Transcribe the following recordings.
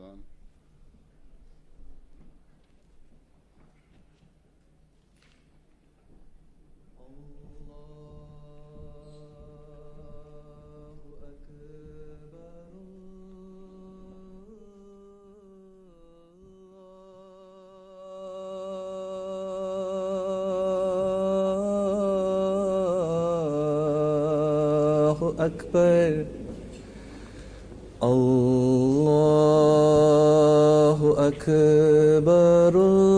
الأذان الله أكبر الله أكبر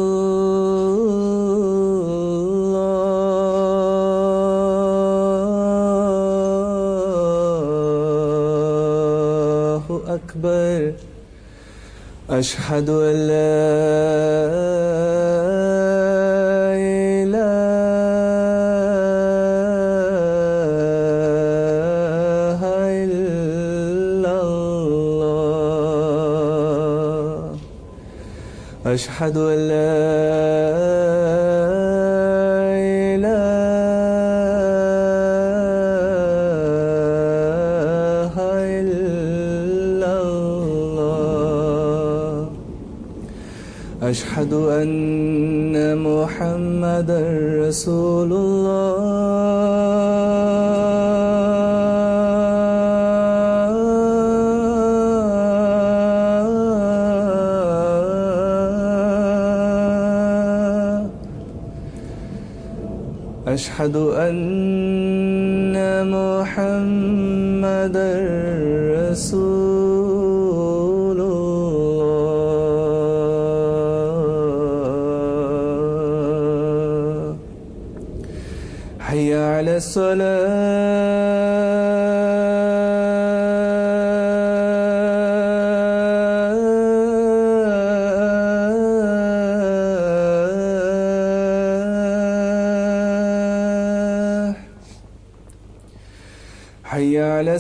الله أكبر أشهد أن لا إله إلا الله أشهد أن لا إله إلا الله أشهد أن محمدا رسول الله أشهد أن محمدا رسول الله حي على الصلاة حي على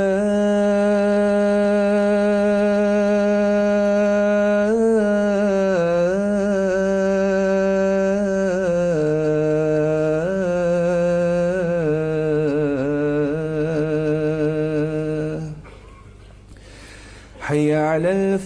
الصلاة حي على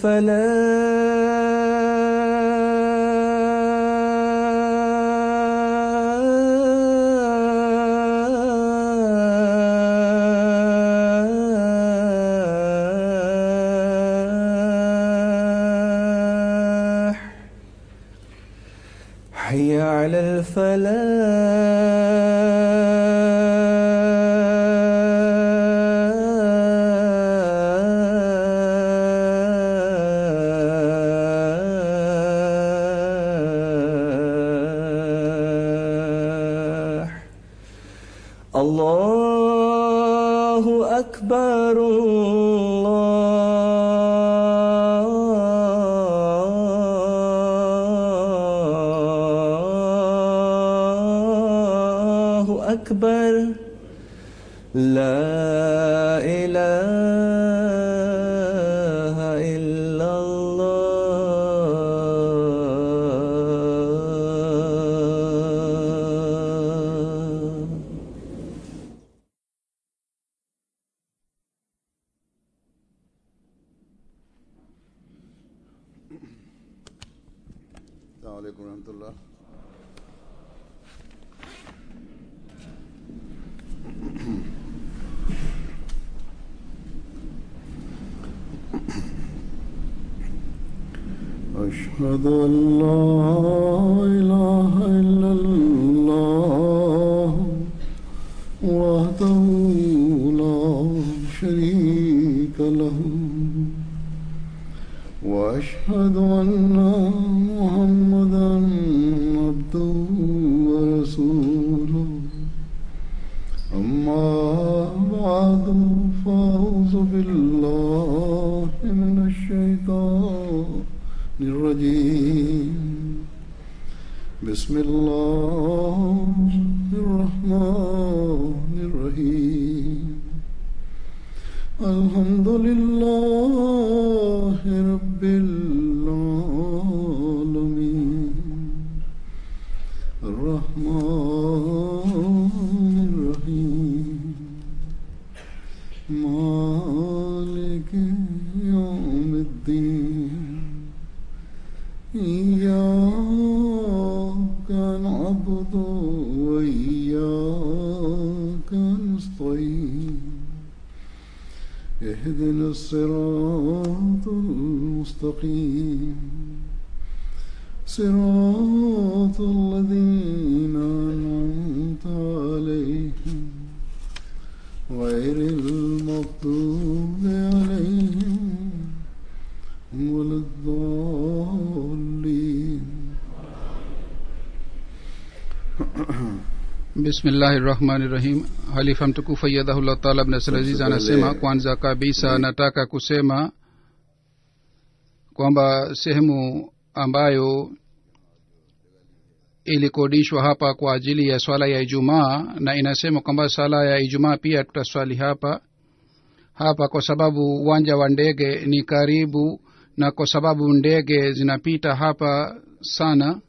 الفلاح حي على الفلاح الله أكبر الله أكبر لا إله إلا الله السلام عليكم ورحمة الله أشهد أن لا إله إلا الله وحده لا شريك له وأشهد أن محمدا عبده ورسوله أما بعد فأعوذ بالله من الشيطان الرجيم بسم الله الرحمن الرحيم الحمد لله رب العالمين الرحمن الرحيم مالك يوم الدين الصراط المستقيم صراط الذين أنعمت عليهم غير المغضوب عليهم ولا الضالين bismillahi rahmani rahim halifa mtukufu ayadhahullah taala abnasalaziz anasema kwanza kabisa nataka kusema kwamba sehemu ambayo ilikodishwa hapa kwa ajili ya swala ya ijumaa na inasema kwamba swala ya ijumaa pia tutaswali hapa hapa kwa sababu uwanja wa ndege ni karibu na kwa sababu ndege zinapita hapa sana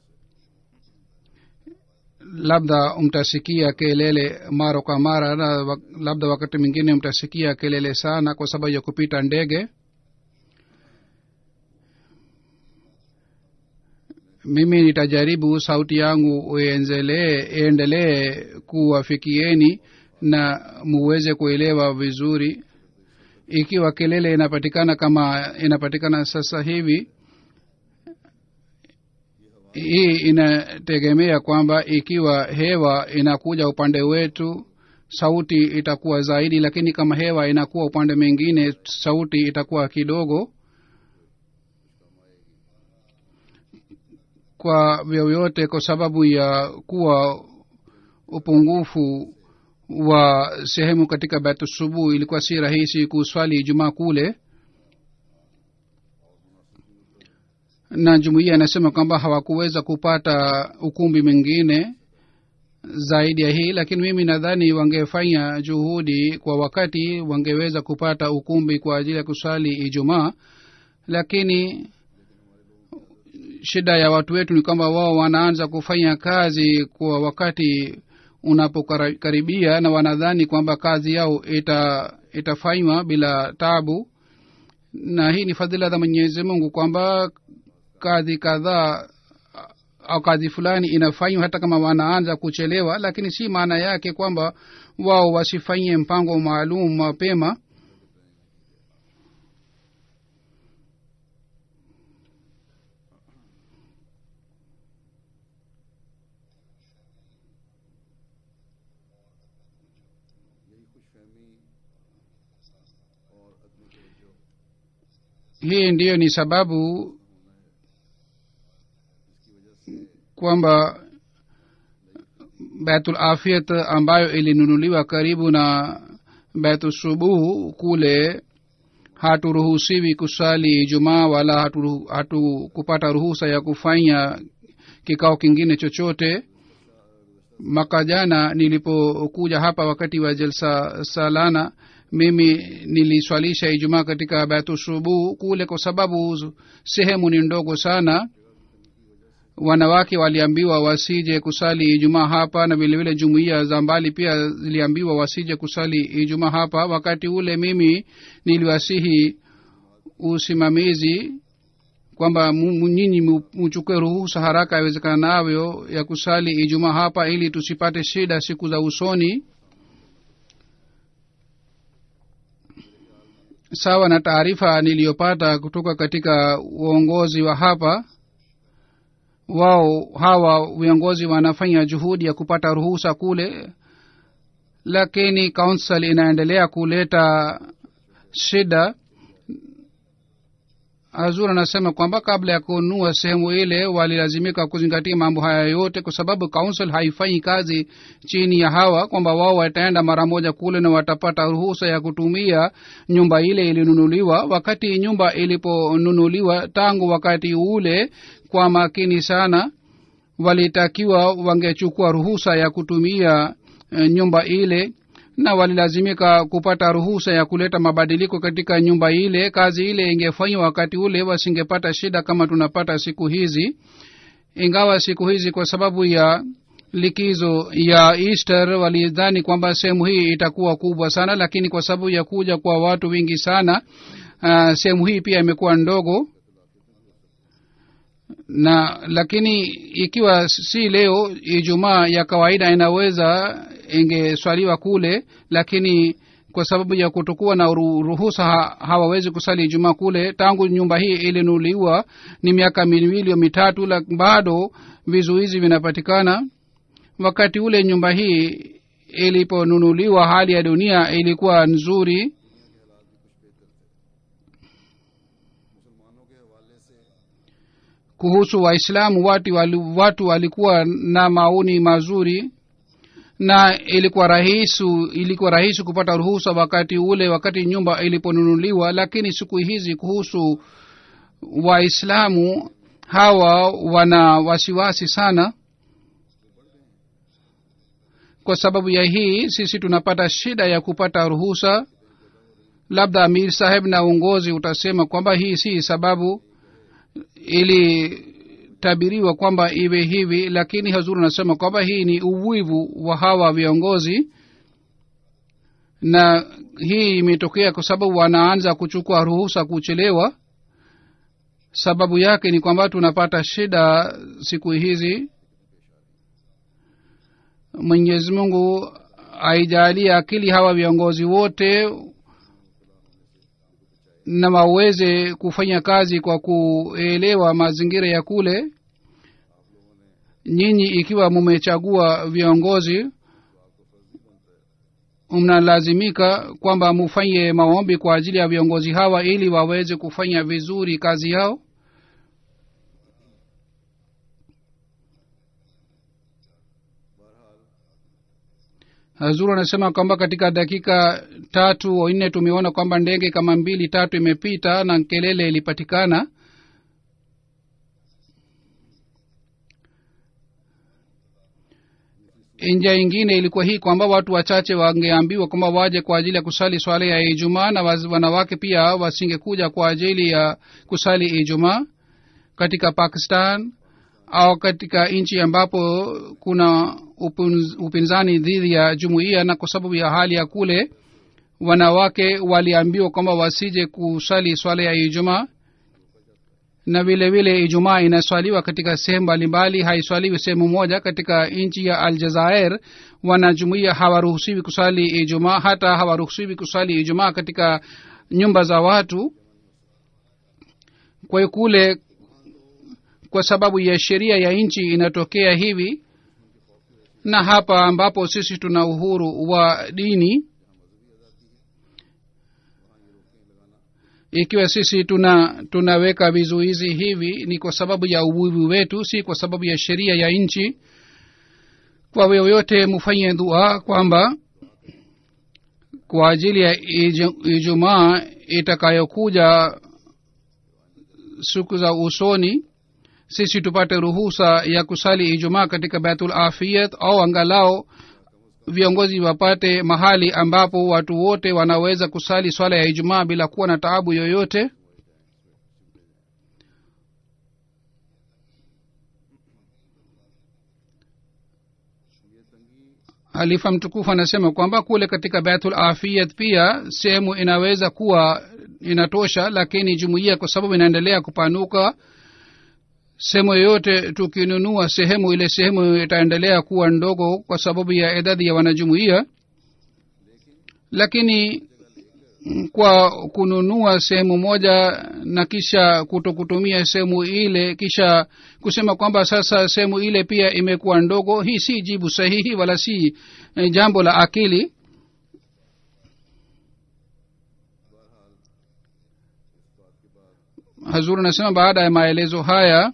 labda mtasikia kelele mara kwa mara na wa- labda wakati mwingine mtasikia kelele sana kwa sababu ya kupita ndege mimi nitajaribu sauti yangu ienzelee iendelee kuwafikieni na muweze kuelewa vizuri ikiwa kelele inapatikana kama inapatikana sasa hivi hii inategemea kwamba ikiwa hewa inakuja upande wetu sauti itakuwa zaidi lakini kama hewa inakuwa upande mwingine sauti itakuwa kidogo kwa vyovyote kwa sababu ya kuwa upungufu wa sehemu katika batusubuhi ilikuwa si rahisi kuswali ijumaa kule na jumuiya inasema kwamba hawakuweza kupata ukumbi mwingine zaidi ya hii lakini mimi nadhani wangefanya juhudi kwa wakati wangeweza kupata ukumbi kwa ajili ya kuswali ijumaa lakini shida ya watu wetu ni kwamba wao wanaanza kufanya kazi kwa wakati unapokaribia na wanadhani kwamba kazi yao ita itafanywa bila tabu na hii ni fadhila za mwenyezi mungu kwamba kazi kadhaa au kazi fulani inafanywa hata kama wanaanza kuchelewa lakini si maana yake kwamba wao wasifanyie mpango maalum mapema hii ndiyo ni sababu kwamba baitul afiyat ambayo ilinunuliwa karibu na baitul subuhu kule haturuhusiwi kusali ijumaa wala hatu, hatu kupata ruhusa ya kufanya kikao kingine chochote mwaka jana nilipokuja hapa wakati wa jelsa salana mimi niliswalisha ijumaa katika baitushubuhu kule kwa sababu sehemu ni ndogo sana wanawake waliambiwa wasije kusali ijumaa hapa na vilevile jumuiya za mbali pia ziliambiwa wasije kusali ijumaa hapa wakati ule mimi niliwasihi usimamizi kwamba mu- nyinyi mu- muchukue ruhusa haraka iwezekanavyo ya kusali ijumaa hapa ili tusipate shida siku za usoni sawa na taarifa niliyopata kutoka katika uongozi wa hapa wao hawa viongozi wanafanya juhudi ya kupata ruhusa kule lakini council inaendelea kuleta shida azur anasema kwamba kabla ya kununua sehemu ile walilazimika kuzingatia mambo haya yote kwa sababu council haifanyi kazi chini ya hawa kwamba wao wataenda mara moja kule na watapata ruhusa ya kutumia nyumba ile ilinunuliwa wakati nyumba iliponunuliwa tangu wakati ule kwa makini sana walitakiwa wangechukua ruhusa ya kutumia eh, nyumba ile na walilazimika kupata ruhusa ya kuleta mabadiliko katika nyumba ile kazi ile ingefanywa wakati ule wasingepata shida kama tunapata siku hizi ingawa siku hizi kwa sababu ya likizo ya easter walidhani kwamba sehemu hii itakuwa kubwa sana lakini kwa sababu ya kuja kwa watu wengi sana uh, sehemu hii pia imekuwa ndogo na lakini ikiwa si leo ijumaa ya kawaida inaweza ingeswaliwa kule lakini kwa sababu ya kutokuwa na ru- ruhusa ha, hawawezi kusali ijumaa kule tangu nyumba hii ilinuliwa ni miaka miwili au mitatu la bado vizuizi vinapatikana wakati ule nyumba hii iliponunuliwa hali ya dunia ilikuwa nzuri kuhusu waislamu watu, wali, watu walikuwa na maoni mazuri na ilikuwa rahisi ilikuwa rahisi kupata ruhusa wakati ule wakati nyumba iliponunuliwa lakini siku hizi kuhusu waislamu hawa wana wasiwasi sana kwa sababu ya hii sisi tunapata shida ya kupata ruhusa labda amir saheb na uongozi utasema kwamba hii si sababu ilitabiriwa kwamba iwe hivi lakini hazuru anasema kwamba hii ni uwivu wa hawa viongozi na hii imetokea kwa sababu wanaanza kuchukua ruhusa kuchelewa sababu yake ni kwamba tunapata shida siku hizi mwenyezi mungu aijalie akili hawa viongozi wote na waweze kufanya kazi kwa kuelewa mazingira ya kule nyinyi ikiwa mumechagua viongozi mnalazimika kwamba mufanye maombi kwa ajili ya viongozi hawa ili waweze kufanya vizuri kazi yao hazuru anasema kwamba katika dakika tatu au nne tumeona kwamba ndege kama mbili tatu imepita na kelele ilipatikana njia ingine ilikuwa hii kwamba watu wachache wangeambiwa kwamba waje kwa ajili ya kusali swala ya ijumaa na waz- wanawake pia wasingekuja kwa ajili ya kusali ijumaa katika pakistan au katika nchi ambapo kuna upinz, upinzani dhidi ya jumuiya na kwa sababu ya hali ya kule wanawake waliambiwa kwamba wasije kusali swala ya ijumaa na vile vile ijumaa inaswaliwa katika sehemu mbalimbali haiswaliwi sehemu moja katika nchi ya aljazair wanajumuia hawaruhusiwi kusali ijumaa hata hawaruhusiwi kusali ijumaa katika nyumba za watu kwa hiyo kule kwa sababu ya sheria ya nchi inatokea hivi na hapa ambapo sisi tuna uhuru wa dini ikiwa sisi tuna tunaweka vizuizi hivi ni kwa sababu ya uwivu wetu si kwa sababu ya sheria ya nchi kwa yoyote mufanye dua kwamba kwa ajili ya iju- ijumaa itakayokuja siku za usoni sisi tupate ruhusa ya kusali ijumaa katika baitul afiyat au angalau viongozi wapate mahali ambapo watu wote wanaweza kusali swala ya ijumaa bila kuwa na taabu yoyote halifa mtukufu anasema kwamba kule katika baitul afiyat pia sehemu inaweza kuwa inatosha lakini jumuiya kwa sababu inaendelea kupanuka sehemu yoyote tukinunua sehemu ile sehemu itaendelea kuwa ndogo kwa sababu ya idadi ya wanajumuiya lakini mm, kwa kununua sehemu moja na kisha kuto kutumia sehemu ile kisha kusema kwamba sasa sehemu ile pia imekuwa ndogo hii si jibu sahihi wala si eh, jambo la akili hazur anasema baada ya maelezo haya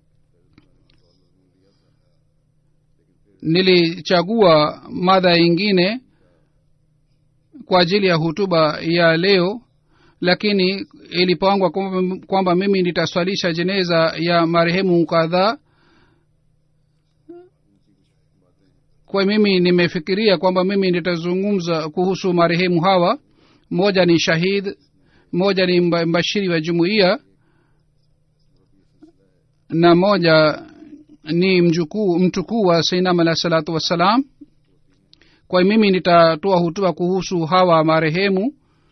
nilichagua madha ingine kwa ajili ya hutuba ya leo lakini ilipangwa kwamba kwamba mimi nitaswalisha jeneza ya marehemu kadhaa kwa mimi nimefikiria kwamba mimi nitazungumza kuhusu marehemu hawa mmoja ni shahid mmoja ni mba- mbashiri wa jumuiya na moja ni mjukuu mtukuu wa sainam alah salatu wassalam kwa hiyo mimi nitatoa hutuba kuhusu hawa marehemu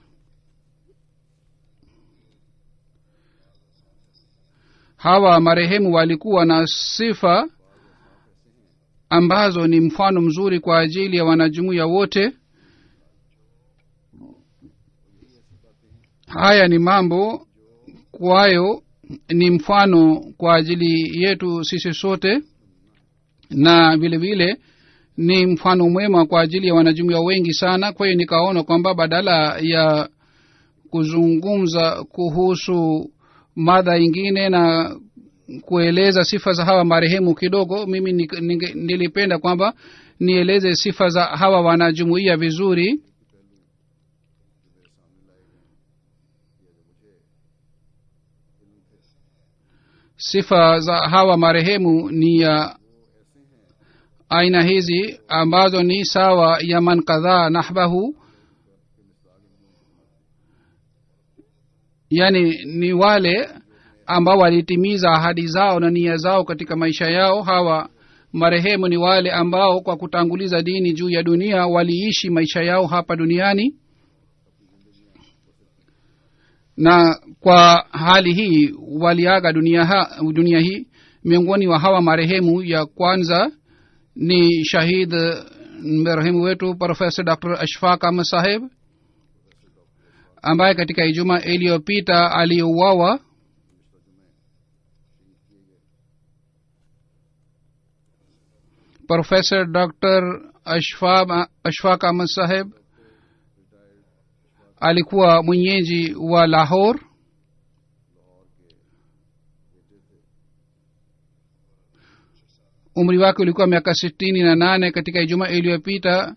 hawa marehemu walikuwa na sifa ambazo ni mfano mzuri kwa ajili ya wanajumuiya wote haya ni mambo kwayo ni mfano kwa ajili yetu sisi sote na vile vile ni mfano mwema kwa ajili ya wanajumuia wengi sana kwa hiyo nikaona kwamba badala ya kuzungumza kuhusu mada ingine na kueleza sifa za hawa marehemu kidogo mimi nik- ninge- nilipenda kwamba nieleze sifa za hawa wanajumuia vizuri sifa za hawa marehemu ni ya aina hizi ambazo ni sawa ya man kadhaa nahbahu yani ni wale ambao walitimiza ahadi zao na nia zao katika maisha yao hawa marehemu ni wale ambao kwa kutanguliza dini juu ya dunia waliishi maisha yao hapa duniani na kwa hali hii waliaga dunia, ha, dunia hii miongoni wa hawa marehemu ya kwanza ni shahid marehemu wetu profesa dr ashfaq ahmad saheb ambaye katika ijuma iliyopita aliyouawa profesa dr ashfaq ashfaq ahmad saheb alikuwa mwenyeji wa lahor umri wake ulikuwa miaka sitini na nane katika ijumaa iliyopita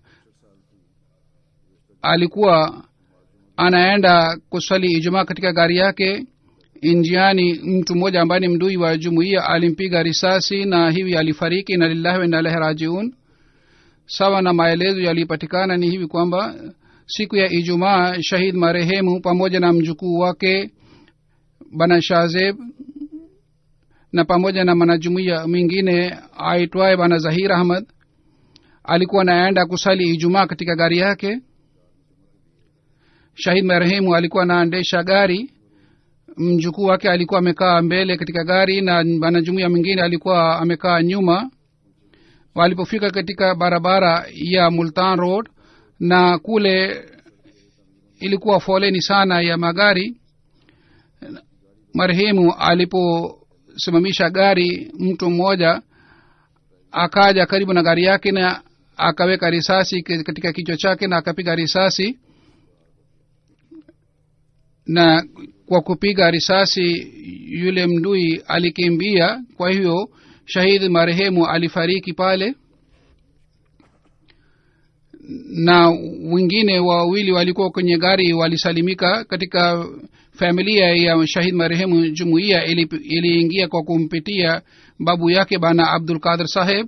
alikuwa anaenda kuswali ijumaa katika gari yake njiani mtu mmoja ambaye ni mdui wa jumuiya alimpiga risasi na hivi alifariki na lillahi waina ilahi rajiun sawa na maelezo yaliyopatikana ni hivi kwamba siku ya ijumaa shahid marehemu pamoja na mjukuu wake bana shazeb na pamoja na mwanajumuiya mwingine aitwaye bana zahir ahmad alikuwa anaenda kusali ijumaa katika gari yake shahid marehemu alikuwa anaendesha gari mjukuu wake alikuwa amekaa mbele katika gari na mwanajumuiya mwingine alikuwa amekaa nyuma walipofika katika barabara ya multan road na kule ilikuwa foleni sana ya magari marehemu aliposimamisha gari mtu mmoja akaja karibu na gari yake na akaweka risasi katika kichwa chake na akapiga risasi na kwa kupiga risasi yule mdui alikimbia kwa hivyo shahidi marehemu alifariki pale na wengine wawili walikuwa kwenye gari walisalimika katika familia ya shahid marehemu jumuiya iliingia ili kwa kumpitia babu yake bana abdul qadir saheb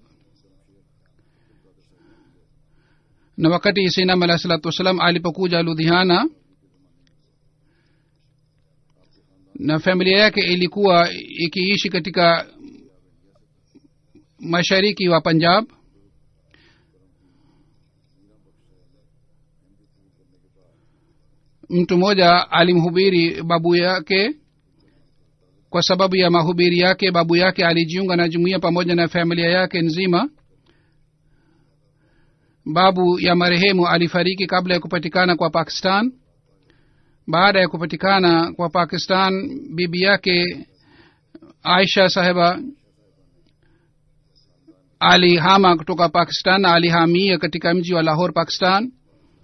na wakati sinam alah salatu wassalam alipokuja ludhiana na familia yake ilikuwa ikiishi katika mashariki wa punjab mtu mmoja alimhubiri babu yake kwa sababu ya mahubiri yake babu yake alijiunga na jumuiya pamoja na familia yake nzima babu ya marehemu alifariki kabla ya kupatikana kwa pakistan baada ya kupatikana kwa pakistan bibi yake aisha saheba alihama kutoka pakistan na alihamia katika mji wa lahor pakistan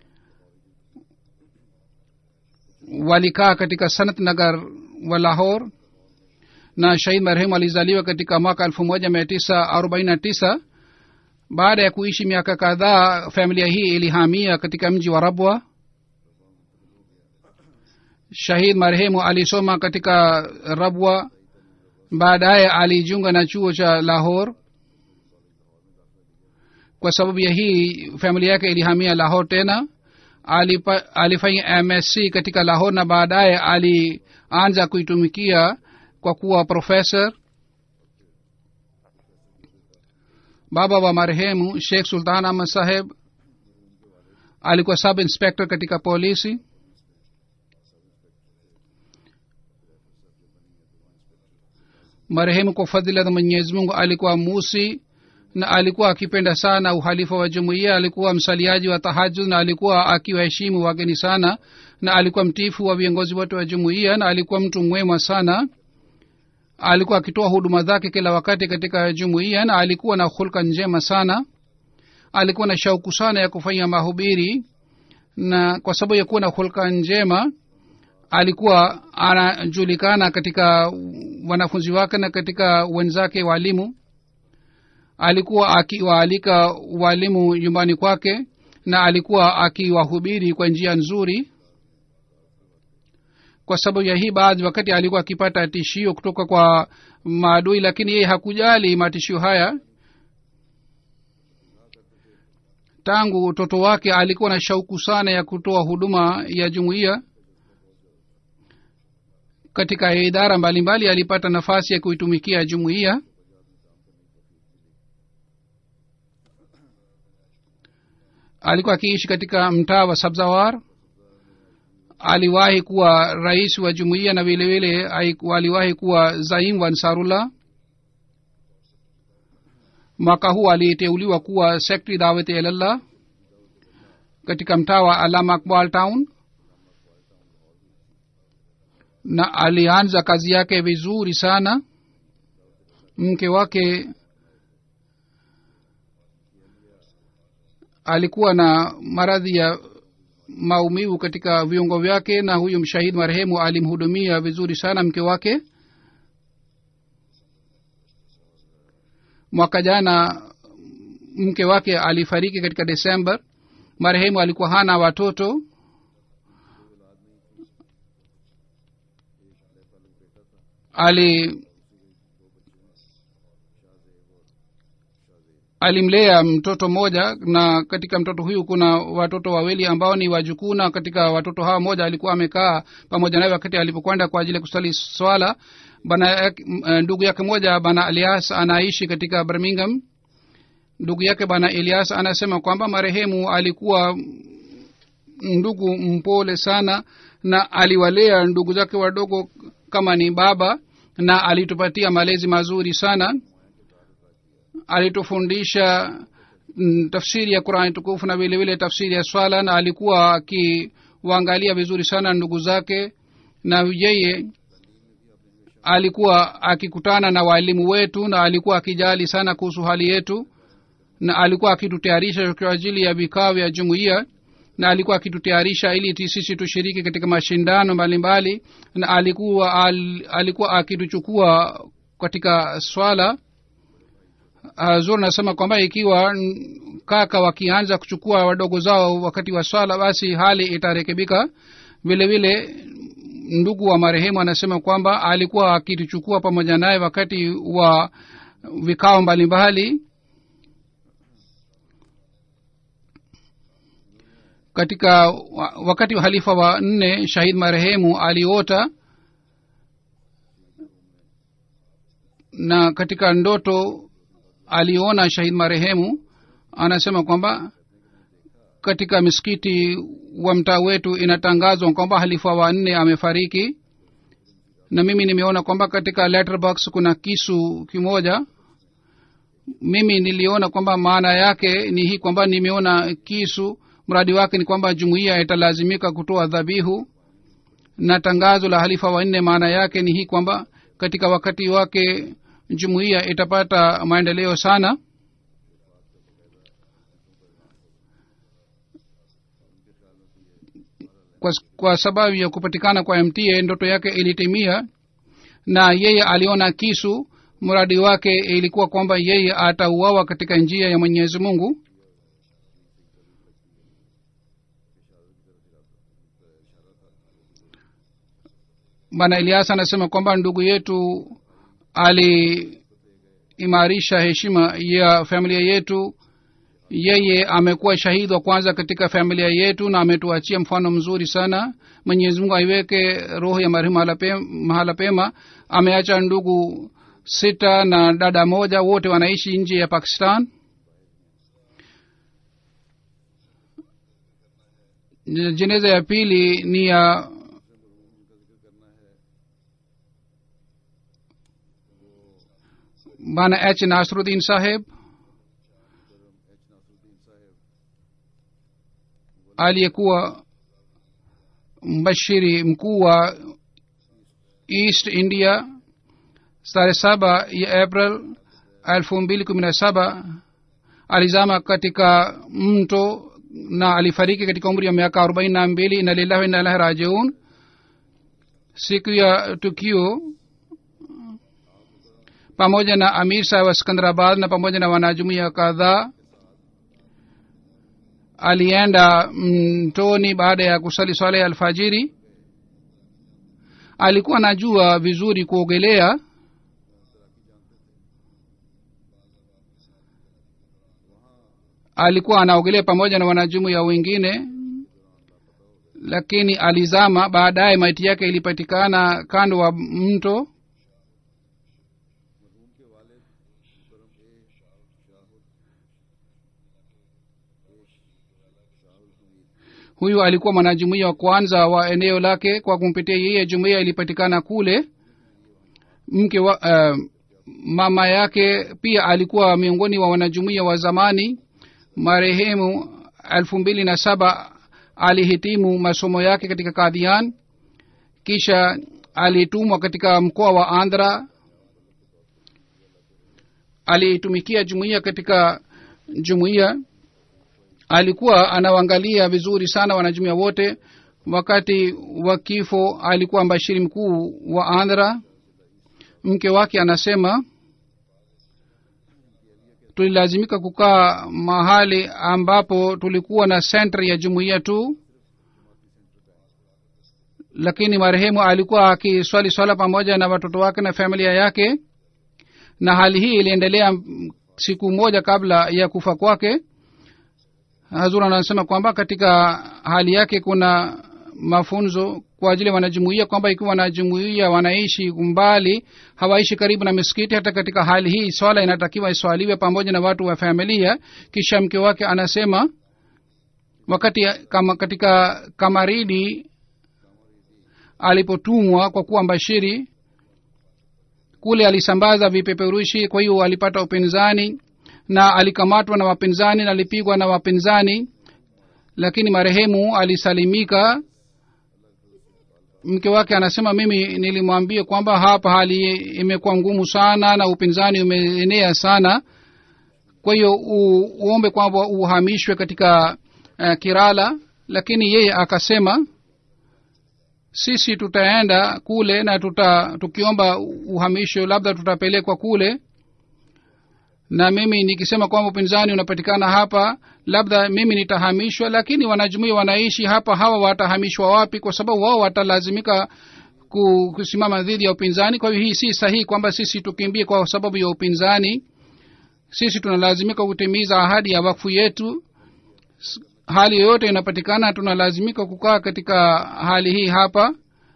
walikaa katika sanat nagar wa lahor na shahid marehemu alizaliwa katika mwaka elfu moja mia tisa arobaini na tisa baada ya kuishi miaka kadhaa familia hii ilihamia katika mji wa rabwa shahid marehemu alisoma katika rabwa baadaye alijiunga na chuo cha lahor kwa sababu ya hii familia yake ilihamia lahor tena alipa, alifanya msc katika lahor na baadaye alianza kuitumikia kwa kuwa professor baba wa marehemu sheikh sultan ahmad saheb alikuwa sub inspector katika polisi marehemu kwa fadhila za mwenyezi mungu alikuwa musi na alikuwa akipenda sana uhalifa wa jumuiya alikuwa msaliaji wa tahajud na alikuwa akiwaheshimu wageni sana na alikuwa mtifu wa viongozi wote wa jumuiya na alikuwa mtu mwema sana alikuwa akitoa huduma zake kila wakati katika jumuiya na alikuwa na hulka njema sana alikuwa na shauku sana ya kufanya mahubiri na kwa sababu ya kuwa na hulka njema alikuwa anajulikana katika wanafunzi wake na katika wenzake walimu alikuwa akiwaalika walimu nyumbani kwake na alikuwa akiwahubiri kwa njia nzuri kwa sababu ya hii baadhi wakati alikuwa akipata tishio kutoka kwa maadui lakini yeye hakujali matishio haya tangu utoto wake alikuwa na shauku sana ya kutoa huduma ya jumuiya katika idara mbalimbali mbali, alipata nafasi ya kuitumikia jumuiya alikuwa akiishi katika mtaa wa sabzawar aliwahi kuwa rais wa jumuiya na vile vile aliwahi kuwa zaim wa ansarullah mwaka huu aliteuliwa kuwa sekretari dawati ilallah katika mtaa wa alama akbal town na alianza kazi yake vizuri sana mke wake alikuwa na maradhi ya maumivu katika viungo vyake na huyu mshahidi marehemu alimhudumia vizuri sana mke wake mwaka jana mke wake alifariki katika desemba marehemu alikuwa hana watoto ali alimlea mtoto mmoja na katika mtoto huyu kuna watoto wawili ambao ni wajukuu na katika watoto hawa moja alikuwa amekaa pamoja naye wakati alipokwenda kwa ajili ya kusali swala bana ndugu yake moja bana elias anaishi katika birmingham ndugu yake bana elias anasema kwamba marehemu alikuwa ndugu mpole sana na aliwalea ndugu zake wadogo kama ni baba na alitupatia malezi mazuri sana alitufundisha mm, tafsiri ya qurani tukufu na vile vile tafsiri ya swala na alikuwa akiwaangalia vizuri sana ndugu zake na yeye alikuwa akikutana na waalimu wetu na alikuwa akijali sana kuhusu hali yetu na alikuwa akitutayarisha kwa ajili ya vikao vya jumuiya na alikuwa akitutayarisha ili sisi tushiriki katika mashindano mbalimbali na alikuwa al, alikuwa akituchukua katika swala zur nasema kwamba ikiwa kaka wakianza kuchukua wadogo zao wakati wa swala basi hali itarekebika vile vile ndugu wa marehemu anasema kwamba alikuwa akituchukua pamoja naye wakati wa vikao mbalimbali katika wakati wa halifa wa nne shahid marehemu aliota na katika ndoto aliona shahid marehemu anasema kwamba katika misikiti wa mtaa wetu inatangazwa kwamba halifa wa nne amefariki na mimi nimeona kwamba katika letterbox kuna kisu kimoja mimi niliona kwamba maana yake ni hii kwamba nimeona kisu mradi wake ni kwamba jumuiya italazimika kutoa dhabihu na tangazo la halifa wa nne maana yake ni hii kwamba katika wakati wake jumuiya itapata maendeleo sana kwa, kwa sababu ya kupatikana kwa mta ndoto yake ilitimia na yeye aliona kisu mradi wake ilikuwa kwamba yeye atauawa katika njia ya mwenyezi mungu bana elias anasema kwamba ndugu yetu aliimarisha heshima ya familia yetu yeye amekuwa shahidi wa kwanza katika familia yetu na ametuachia mfano mzuri sana mwenyezi mungu aiweke roho ya marehemu mahala pe- mahala pema ameacha ndugu sita na dada moja wote wanaishi nje ya pakistan jeneza ya pili ni ya bana h nasruddin saheb aliyekuwa mbashiri mkuu wa east india tarehe saba ya april elfu mbili kumi na saba alizama katika mto na alifariki katika umri wa miaka arobaini na mbili na lillahi wa inna ilahi rajiun siku ya tukio pamoja na amir sahib wa sikandarabad na pamoja na wanajumuia kadhaa alienda mtoni baada ya kusali swala ya alfajiri alikuwa anajua vizuri kuogelea alikuwa anaogelea pamoja na wanajumuia wengine lakini alizama baadaye maiti yake ilipatikana kando wa mto huyu alikuwa mwanajumuia wa kwanza wa eneo lake kwa kumpitia yeye jumuia ilipatikana kule mke wa uh, mama yake pia alikuwa miongoni wa wanajumuia wa zamani marehemu elfu mbili na saba alihitimu masomo yake katika kadhian kisha alitumwa katika mkoa wa andhra alitumikia jumuiya katika jumuiya alikuwa anawaangalia vizuri sana wanajumuia wote wakati wa kifo alikuwa mbashiri mkuu wa andhra mke wake anasema tulilazimika kukaa mahali ambapo tulikuwa na sentri ya jumuiya tu lakini marehemu alikuwa akiswali swala pamoja na watoto wake na familia yake na hali hii iliendelea siku moja kabla ya kufa kwake hazur anasema kwamba katika hali yake kuna mafunzo kwa ajili ya wanajumuia kwamba ikiwa wanajumuia wanaishi mbali hawaishi karibu na misikiti hata katika hali hii swala inatakiwa iswaliwe pamoja na watu wa familia kisha mke wake anasema wakati kama katika kamaridi alipotumwa kwa kuwa mbashiri kule alisambaza vipeperushi kwa hiyo alipata upinzani na alikamatwa na wapinzani na alipigwa na wapinzani lakini marehemu alisalimika mke wake anasema mimi nilimwambia kwamba hapa hali imekuwa ngumu sana na upinzani umeenea sana kwa hiyo uombe kwamba uhamishwe katika uh, kirala lakini yeye akasema sisi tutaenda kule na tuta tukiomba uhamisho labda tutapelekwa kule na mimi nikisema kwamba upinzani unapatikana hapa labda mimi nitahamishwa lakini wanajumuia wanaishi hapa hawa watahamishwa wapi kwa sababu wao watalazimika kusimama dhidi ya upinzani kwa hiyo hii si sahihi kwamba sisi tukimbie kwa sababu ya upinzani sisi tunalazimika kutimiza ahadi ya wakfu yetu hali yoyote inapatikana tunalazimika kukaa katika hali hii hapa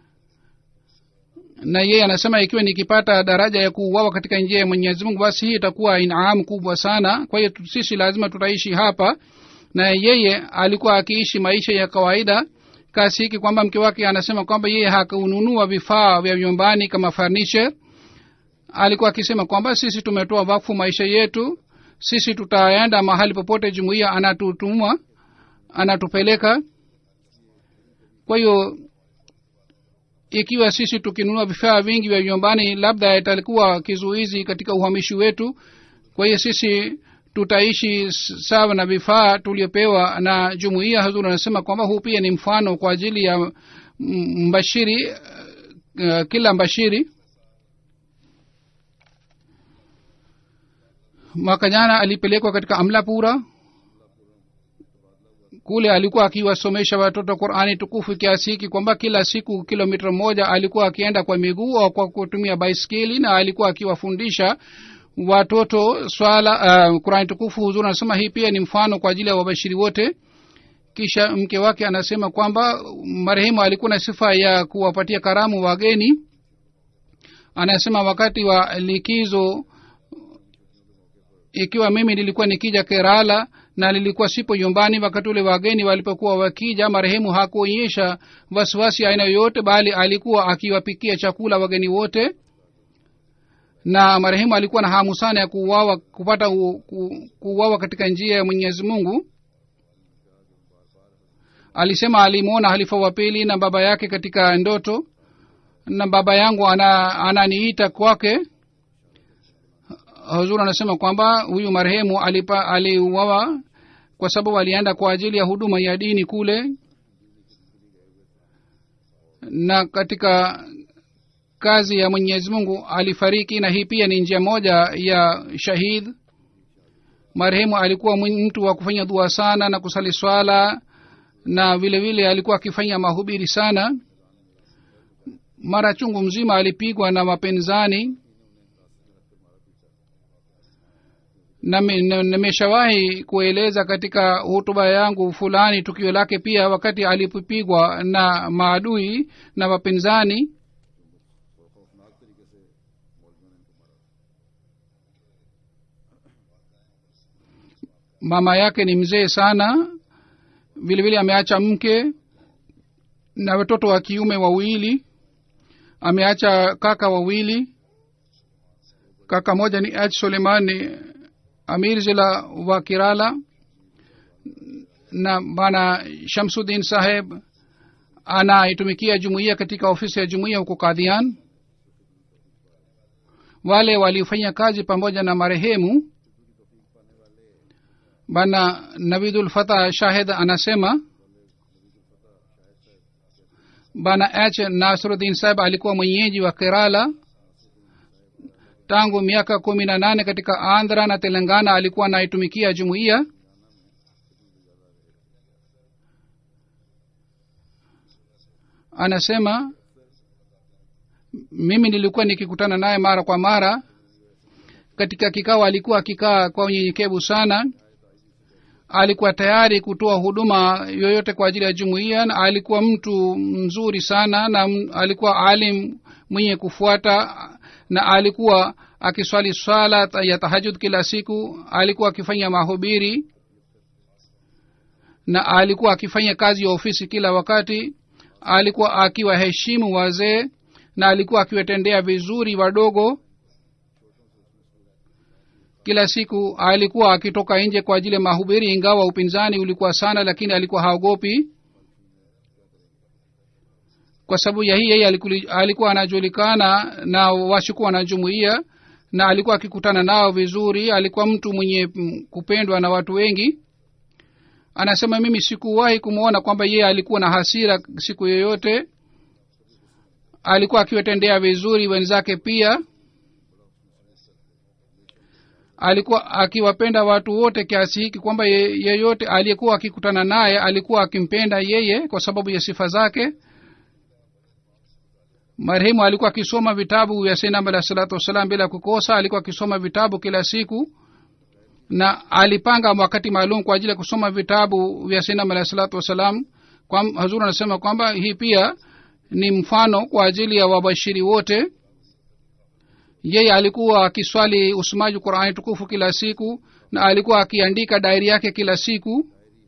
na yeye anasema ikiwa nikipata daraja ya kuuawa katika njia ya mwenyezi mungu basi hii itakuwa inaamu kubwa sana kwa hiyo sisi lazima tutaishi hapa na yeye alikuwa akiishi maisha ya kawaida kasi hiki kwamba mke wake anasema kwamba yeye hakununua vifaa vya vyumbani kama furniture alikuwa akisema kwamba sisi tumetoa wakfu maisha yetu sisi tutaenda mahali popote jumuiya anatutuma anatupeleka kwa hiyo ikiwa sisi tukinunua vifaa vingi vya nyumbani labda italikuwa kizuizi katika uhamishi wetu kwa hiyo sisi tutaishi sawa na vifaa tuliopewa na jumuiya hazuri anasema kwamba huu pia ni mfano kwa ajili ya mbashiri uh, kila mbashiri mwaka jana alipelekwa katika amlapura kule alikuwa akiwasomesha watoto qurani tukufu kiasi hiki kwamba kila siku kilomita moja alikuwa akienda kwa miguu au kwa kutumia baiskeli na alikuwa akiwafundisha watoto swala uh, qurani tukufu huzuri anasema hii pia ni mfano kwa ajili ya wabashiri wote kisha mke wake anasema kwamba marehemu alikuwa na sifa ya kuwapatia karamu wageni anasema wakati wa likizo ikiwa mimi nilikuwa nikija kerala na nilikuwa sipo nyumbani wakati ule wageni walipokuwa wakija marehemu hakuonyesha wasiwasi aina yoyote bali alikuwa akiwapikia chakula wageni wote na marehemu alikuwa na hamu sana ya kuuawa kupata kuuawa katika njia ya mwenyezi mungu alisema alimwona halifa wa pili na baba yake katika ndoto na baba yangu ana ananiita kwake huzur anasema kwamba huyu marehemu alipa aliuawa kwa sababu alienda kwa ajili ya huduma ya dini kule na katika kazi ya mwenyezi mungu alifariki na hii pia ni njia moja ya shahid marehemu alikuwa mtu wa kufanya dua sana na kusali swala na vile vile alikuwa akifanya mahubiri sana mara chungu mzima alipigwa na mapenzani nimeshawahi kueleza katika hutuba yangu fulani tukio lake pia wakati alipopigwa na maadui na wapinzani mama yake ni mzee sana vile vile ameacha mke na watoto wa kiume wawili ameacha kaka wawili kaka moja ni h suleimani amir zila wa kirala na bana shamsudin saheb anaitumikia jumuiya katika ofisi ya jumuiya huko kadhian wale waliofanya kazi pamoja na marehemu bana navidul fatah shahid anasema bana h nasruddin saheb alikuwa mwenyeji wa kerala tangu miaka kumi na nane katika andhra na telangana alikuwa anaitumikia jumuiya anasema mimi nilikuwa nikikutana naye mara kwa mara katika kikao alikuwa akikaa kwa unyenyekevu sana alikuwa tayari kutoa huduma yoyote kwa ajili ya jumuiya na alikuwa mtu mzuri sana na alikuwa alim mwenye kufuata na alikuwa akiswali swala ya tahajud kila siku alikuwa akifanya mahubiri na alikuwa akifanya kazi ya ofisi kila wakati alikuwa akiwaheshimu wazee na alikuwa akiwatendea vizuri wadogo kila siku alikuwa akitoka nje kwa ajili ya mahubiri ingawa upinzani ulikuwa sana lakini alikuwa haogopi kwa sababu ya hii yeye alikuwa anajulikana na washukuwa na jumuiya na alikuwa akikutana nao vizuri alikuwa mtu mwenye kupendwa na watu wengi anasema mimi sikuwahi kumwona kwamba yeye alikuwa na hasira siku yoyote alikuwa akiwatendea vizuri wenzake pia alikuwa akiwapenda watu wote kiasi hiki kwamba yeyote aliyekuwa akikutana naye alikuwa akimpenda yeye kwa sababu ya sifa zake marehemu alikuwa akisoma vitabu vya sinam alah salatu wassalam bila kukosa alikuwa akisoma vitabu kila siku na alipanga wakati maalum kwa ajili ya kusoma vitabu vya sinam alah salatu wassalam hazur anasema kwamba hii pia ni mfano kwa ajili ya wabashiri wote yeye alikuwa akiswali usomaji qurani tukufu kila siku na alikuwa akiandika dairi yake kila siku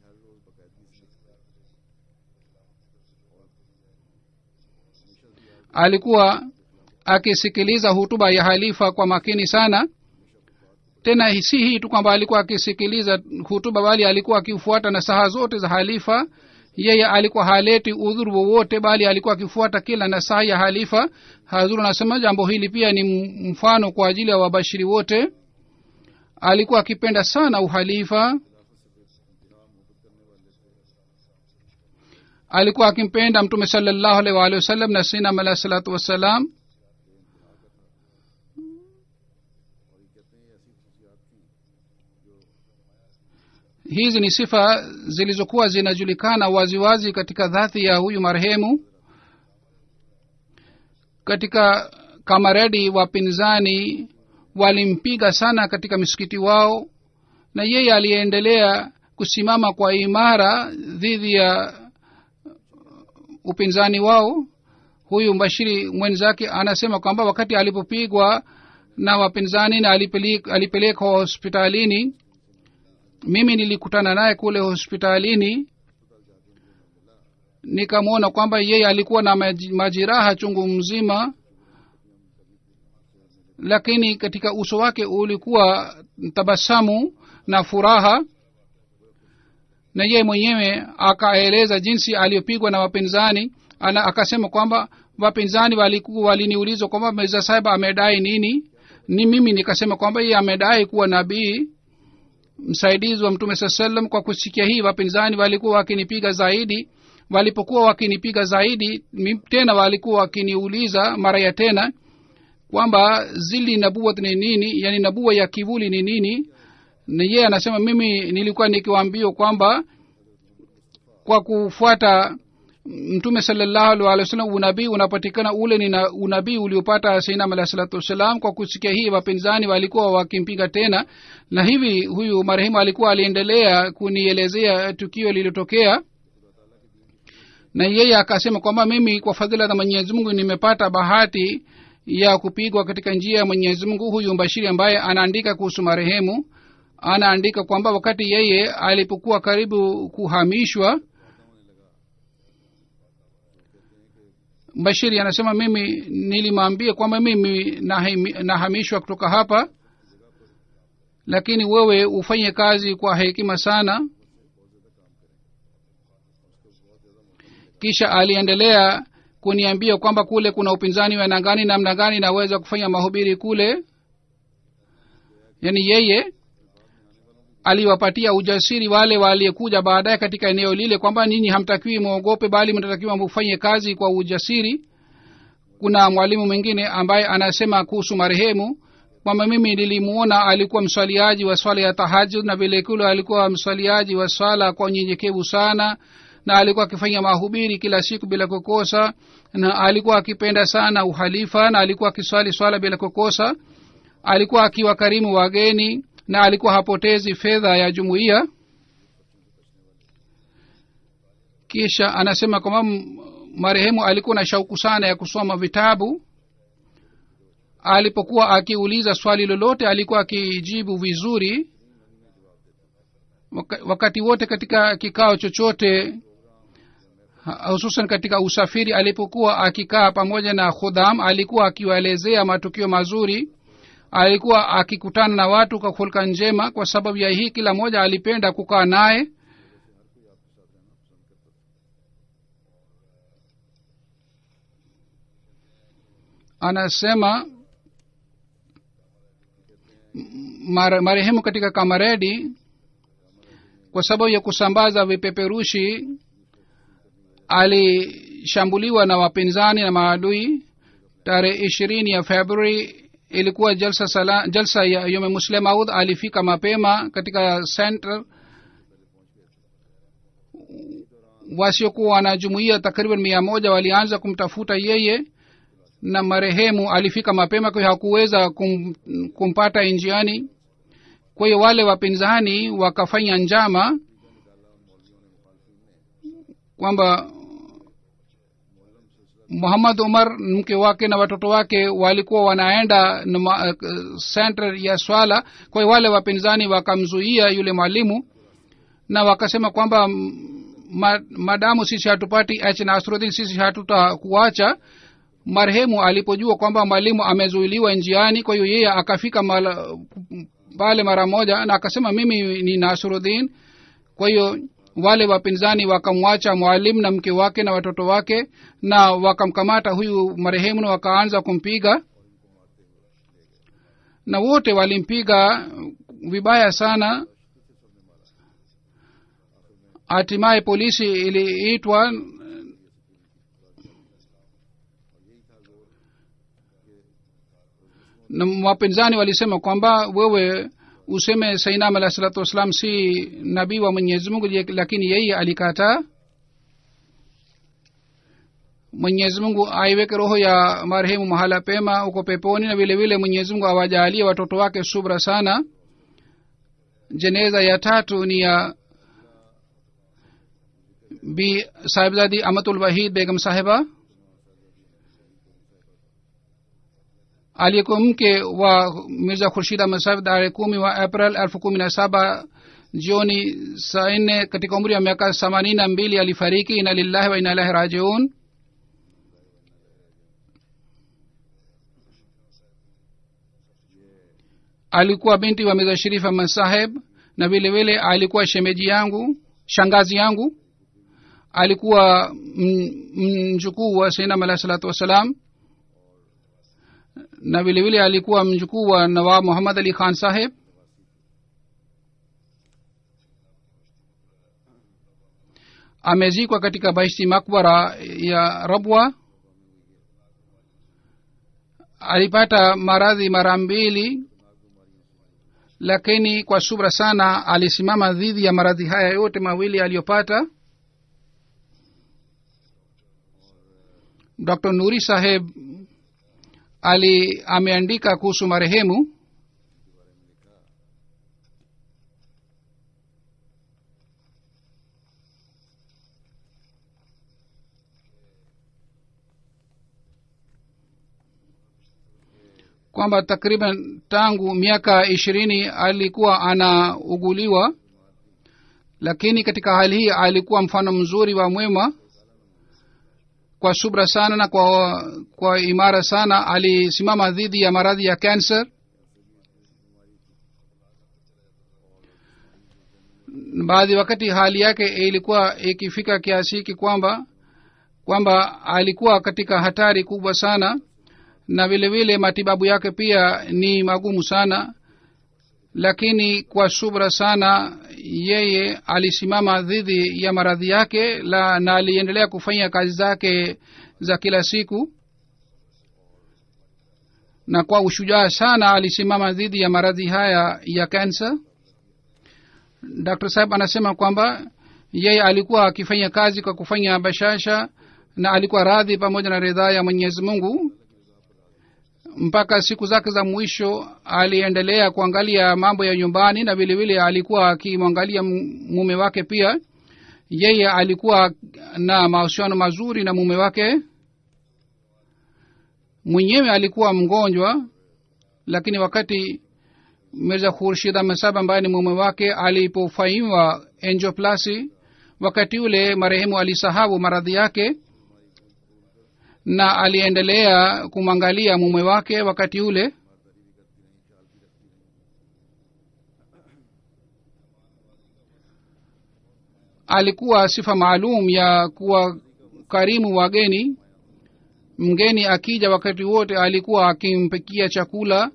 alikuwa akisikiliza hutuba ya halifa kwa makini sana tena si hii tu kwamba alikuwa akisikiliza hutuba bali alikuwa akifuata na saha zote za halifa yeye alikuwa haleti udhuru wowote bali alikuwa akifuata kila nasaha ya halifa hazuru anasema jambo hili pia ni mfano kwa ajili ya wabashiri wote alikuwa akipenda sana uhalifa alikuwa akimpenda mtume salallahu alaihi waalihi wasallam na sinam alahi salatu wassalam hizi ni sifa zilizokuwa zinajulikana waziwazi katika dhati ya huyu marehemu katika kamaredi wapinzani walimpiga sana katika misikiti wao na yeye aliendelea kusimama kwa imara dhidi ya upinzani wao huyu mbashiri mwenzake anasema kwamba wakati alipopigwa na wapinzani na alipelekwa hospitalini mimi nilikutana naye kule hospitalini nikamwona kwamba yeye alikuwa na majiraha chungu mzima lakini katika uso wake ulikuwa tabasamu na furaha na yeye mwenyewe akaeleza jinsi aliyopigwa na wapinzani ana akasema kwamba wapinzani walikuwa waliniuliza kwamba mirza sahib amedai nini ni mimi nikasema kwamba yeye amedai kuwa nabii msaidizi wa mtume saa salam kwa kusikia hii wapinzani walikuwa wakinipiga zaidi walipokuwa wakinipiga zaidi mi- tena walikuwa wakiniuliza mara ya tena kwamba zili nabuat ni nini yani nabua ya kivuli ni nini na yeye anasema mimi nilikuwa nikiwaambia kwamba kwa kufuata mtume salallahu alih wa sallam unabii unapatikana ule ni na- unabii uliopata sainam alah salatu wassalam kwa kusikia hii wapinzani walikuwa wakimpinga tena na hivi huyu marehemu alikuwa aliendelea kunielezea tukio lililotokea na yeye akasema kwamba mimi kwa fadhila za mwenyezi mungu nimepata bahati ya kupigwa katika njia ya mwenyezi mungu huyu mbashiri ambaye anaandika kuhusu marehemu anaandika kwamba wakati yeye alipokuwa karibu kuhamishwa bashiri anasema mimi nilimwambia kwamba mimi nahimi- nahamishwa kutoka hapa lakini wewe ufanye kazi kwa hekima sana kisha aliendelea kuniambia kwamba kule kuna upinzani wa nangani namna gani naweza kufanya mahubiri kule yaani yeye aliwapatia ujasiri wale waliyekuja baadaye katika eneo lile kwamba ninyi hamtakiwi mwogope bali mnatakiwa mfanye kazi kwa ujasiri kuna mwalimu mwingine ambaye anasema kuhusu marehemu kwamba mimi nilimuona alikuwa mswaliaji wa swala ya tahajud na vilekule alikuwa mswaliaji wa swala kwa unyenyekevu sana na alikuwa akifanya mahubiri kila siku bila kukosa na alikuwa akipenda sana uhalifa na alikuwa akiswali swala bila kukosa alikuwa akiwakarimu wageni na alikuwa hapotezi fedha ya jumuiya kisha anasema kwamba m- marehemu alikuwa na shauku sana ya kusoma vitabu alipokuwa akiuliza swali lolote alikuwa akijibu vizuri Waka- wakati wote katika kikao chochote ha- hususan katika usafiri alipokuwa akikaa pamoja na khudham alikuwa akiwaelezea matukio mazuri alikuwa akikutana na watu kwa hulka njema kwa sababu ya hii kila mmoja alipenda kukaa naye anasema mare- marehemu katika kamaredi kwa sababu ya kusambaza vipeperushi alishambuliwa na wapinzani na maadui tarehe ishirini ya februari ilikuwa jalsa, sala, jalsa ya yome muslim aud alifika mapema katika center wasiokuwa na jumuia takriban mia moja walianza kumtafuta yeye na marehemu alifika mapema kwa hiyo hakuweza kum, kumpata njiani kwa hiyo wale wapinzani wakafanya njama kwamba muhammad umar mke wake na watoto wake walikuwa wanaenda na ma- eh, center ya swala kwa hiyo wale wapinzani wakamzuia yule mwalimu na wakasema kwamba mm, ma, madamu sisi hatupati h nasrudin sisi hatutakuacha marehemu alipojua kwamba mwalimu amezuiliwa njiani kwa hiyo yeye akafika mala- pale mara moja na akasema mimi ni nasrudin kwa hiyo wale wapinzani wakamwacha mwalimu na mke wake na watoto wake na wakamkamata huyu marehemu na wakaanza kumpiga na wote walimpiga vibaya sana hatimaye polisi iliitwa na wapinzani walisema kwamba wewe useme sainam alah salatu wassalam si nabii wa mwenyezi mungu je- lakini yeye alikataa mwenyezi mungu aiweke roho ya marehemu mahala pema huko peponi na vile vile mwenyezi mungu awajaalie watoto wake subra sana jeneza ya tatu ni ya bi sahibzadi amatul wahid begam sahiba aliyekuwa mke wa mirza khurshid ahmad sahib tarehe kumi wa april elfu kumi na saba jioni saa nne katika umri wa miaka themanini na mbili alifariki ina lillahi wa ina ilahi rajiun alikuwa binti wa mirza sharif ahmad saheb na vile vile alikuwa shemeji yangu shangazi yangu alikuwa mjukuu wa sainam alahi salatu wassalam na vile vile alikuwa mjukuu wa nawab muhammad ali khan saheb amezikwa katika baishti makbara ya rabwa alipata maradhi mara mbili lakini kwa subra sana alisimama dhidi ya maradhi haya yote mawili aliyopata dr nuri saheb ali ameandika kuhusu marehemu kwamba takriban tangu miaka ishirini alikuwa anauguliwa lakini katika hali hii alikuwa mfano mzuri wa mwema kwa subra sana na kwa, kwa imara sana alisimama dhidi ya maradhi ya cancer baadhi wakati hali yake ilikuwa ikifika kiasi hiki kwamba kwamba alikuwa katika hatari kubwa sana na vile vile matibabu yake pia ni magumu sana lakini kwa subra sana yeye alisimama dhidi ya maradhi yake la na aliendelea kufanya kazi zake za kila siku na kwa ushujaa sana alisimama dhidi ya maradhi haya ya kansa dr saheb anasema kwamba yeye alikuwa akifanya kazi kwa kufanya bashasha na alikuwa radhi pamoja na ridhaa ya mwenyezi mungu mpaka siku zake za mwisho aliendelea kuangalia mambo ya nyumbani na vile vile alikuwa akimwangalia mume wake pia yeye alikuwa na mahusiano mazuri na mume wake mwenyewe alikuwa mgonjwa lakini wakati mirza khurshid ahmad ambaye ni mume wake alipofanyiwa enjoplasi wakati ule marehemu alisahau maradhi yake na aliendelea kumwangalia mume wake wakati ule alikuwa sifa maalum ya kuwa karimu wageni mgeni akija wakati wote alikuwa akimpikia chakula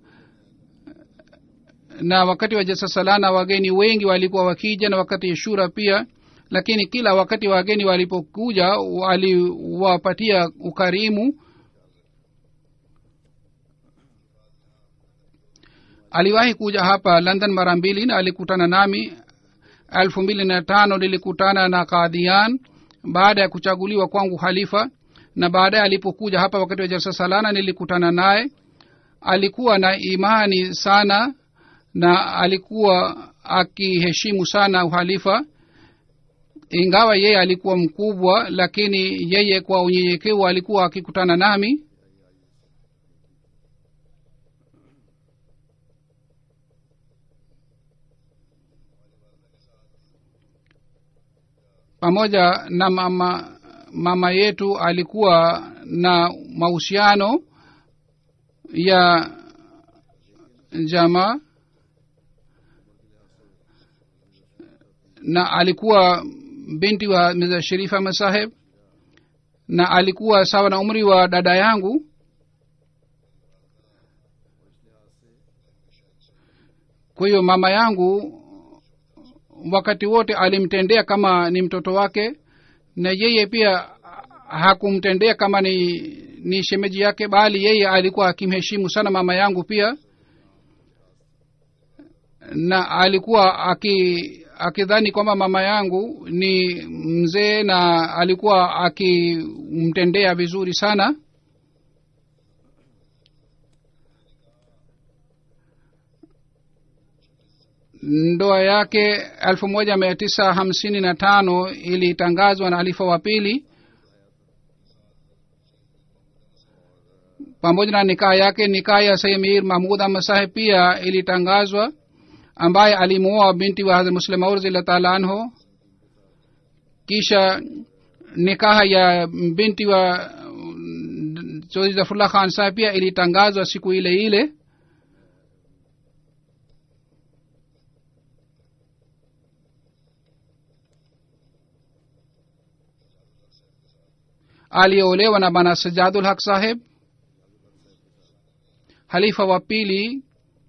na wakati wa jasasalana wageni wengi walikuwa wakija na wakati shura pia lakini kila wakati wageni walipokuja waliwapatia ukarimu aliwahi kuja hapa london mara mbili na alikutana nami elfu mbili na tano nilikutana na kadhian baada ya kuchaguliwa kwangu halifa na baadaye alipokuja hapa wakati wa jalsa salana nilikutana naye alikuwa na imani sana na alikuwa akiheshimu sana uhalifa ingawa yeye alikuwa mkubwa lakini yeye kwa unyenyekevu alikuwa akikutana nami pamoja na mama mama yetu alikuwa na mahusiano ya jamaa na alikuwa binti wa miza sherifa masaheb na alikuwa sawa na umri wa dada yangu kwa hiyo mama yangu wakati wote alimtendea kama ni mtoto wake na yeye pia hakumtendea kama ni ni shemeji yake bali yeye alikuwa akimheshimu sana mama yangu pia na alikuwa aki akidhani kwamba mama yangu ni mzee na alikuwa akimtendea vizuri sana ndoa yake elfu moja mia tisa hamsini na tano ilitangazwa na alifa wa pili pamoja na nikaa yake nikaa ya saimir mahmud ahmad saheb pia ilitangazwa ambaye alimuoa binti wa hazrat muslim aur zila taala anhu kisha nikaha ya binti wa chodhri zafrullah khan saheb pia ilitangazwa siku ile ile aliyeolewa na bana sajadul haq saheb halifa wa pili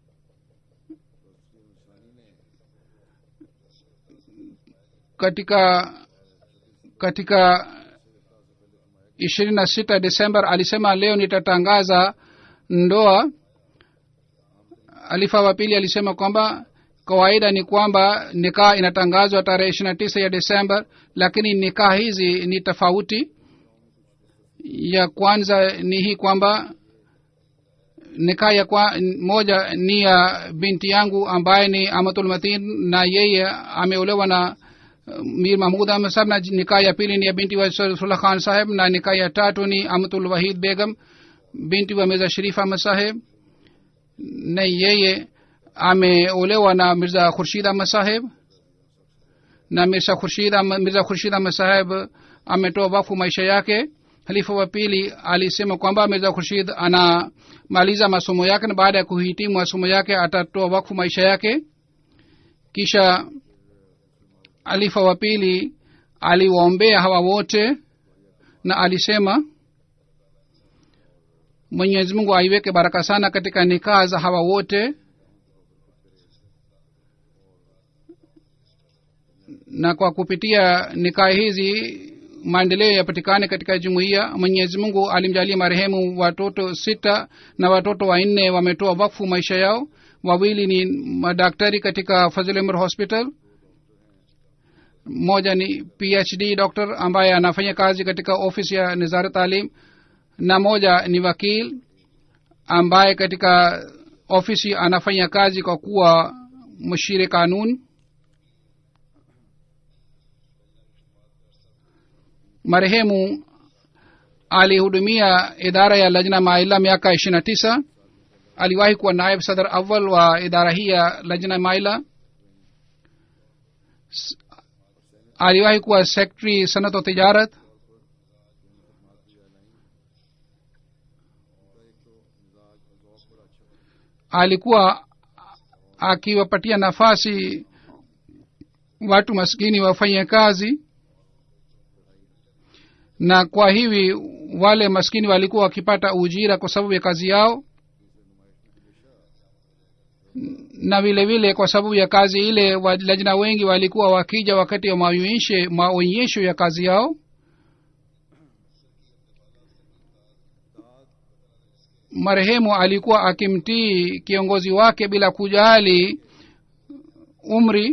katika katika ishirini na sita desember alisema leo nitatangaza ndoa alifa wa pili alisema kwamba kawaida ni kwamba nikaa inatangazwa tarehe ishiri na tisa ya desember lakini nikaa hizi ni tofauti ya kwanza ni hii kwamba nikaa ya kwa, moja ni ya binti yangu ambaye ni amatul matin na yeye ameolewa na uh, mir mahmud ahmed saheb na nikaa ya pili ni ya binti wa sulah khan saheb na nikaa ya tatu ni amatul wahid begam binti wa mirza sharif ahmed saheb na yeye ameolewa na mirza khurshid ahmed saheb na mirza khurshid Ahmed- mirza khurshid ahmed saheb ametoa wakfu maisha yake halifa wa pili alisema kwamba mirza khurshid anamaliza masomo yake na baada ya kuhitimu masomo yake atatoa wakfu maisha yake kisha halifa wa pili aliwaombea hawa wote na alisema mwenyezi mungu aiweke baraka sana katika nikaa za hawa wote na kwa kupitia nikaa hizi maendeleo yapatikane katika jumuiya mwenyezi mungu alimjalia marehemu watoto sita na watoto wanne wametoa wakfu maisha yao wawili ni madaktari katika fazilmr hospital mmoja ni phd doctor ambaye anafanya kazi katika ofisi ya nizara talim na moja ni wakil ambaye katika ofisi anafanya kazi kwa kuwa mshire kanun marehemu alihudumia idara ya lajna maila miaka ishiri na tisa aliwahi kuwa naib sadr awal wa idara hii ya lajna maila S- aliwahi kuwa secretary sanat wa tijarat alikuwa akiwapatia nafasi watu maskini wafanye kazi na kwa hivi wale maskini walikuwa wakipata ujira kwa sababu ya kazi yao na vile vile kwa sababu ya kazi ile wa- lajna wengi walikuwa wakija wakati wa maonyeshe- maonyesho ya kazi yao marehemu alikuwa akimtii kiongozi wake bila kujali umri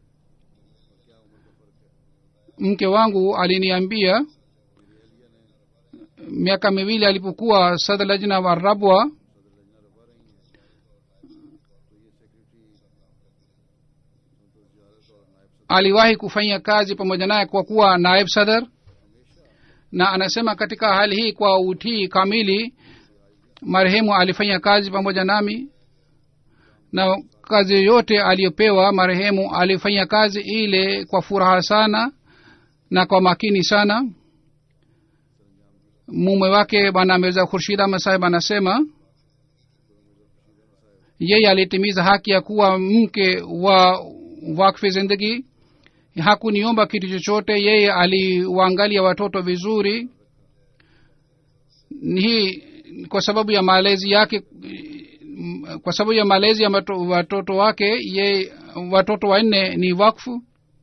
mke wangu aliniambia miaka miwili alipokuwa sadr lajna wa rabwa aliwahi kufanya kazi pamoja naye kwa kuwa naib sadr na anasema katika hali hii kwa utii kamili marehemu alifanya kazi pamoja nami na kazi yoyote aliyopewa marehemu alifanya kazi ile kwa furaha sana na kwa makini sana mume wake bwana mirza khurshid ahmad sahib anasema yeye alitimiza haki ya kuwa mke wa wakfi zindagi hakuniomba kitu chochote yeye aliwaangalia watoto vizuri hii kwa sababu ya malezi yake mm, kwa sababu ya malezi ya mato, watoto wake ye watoto wanne ni wakfu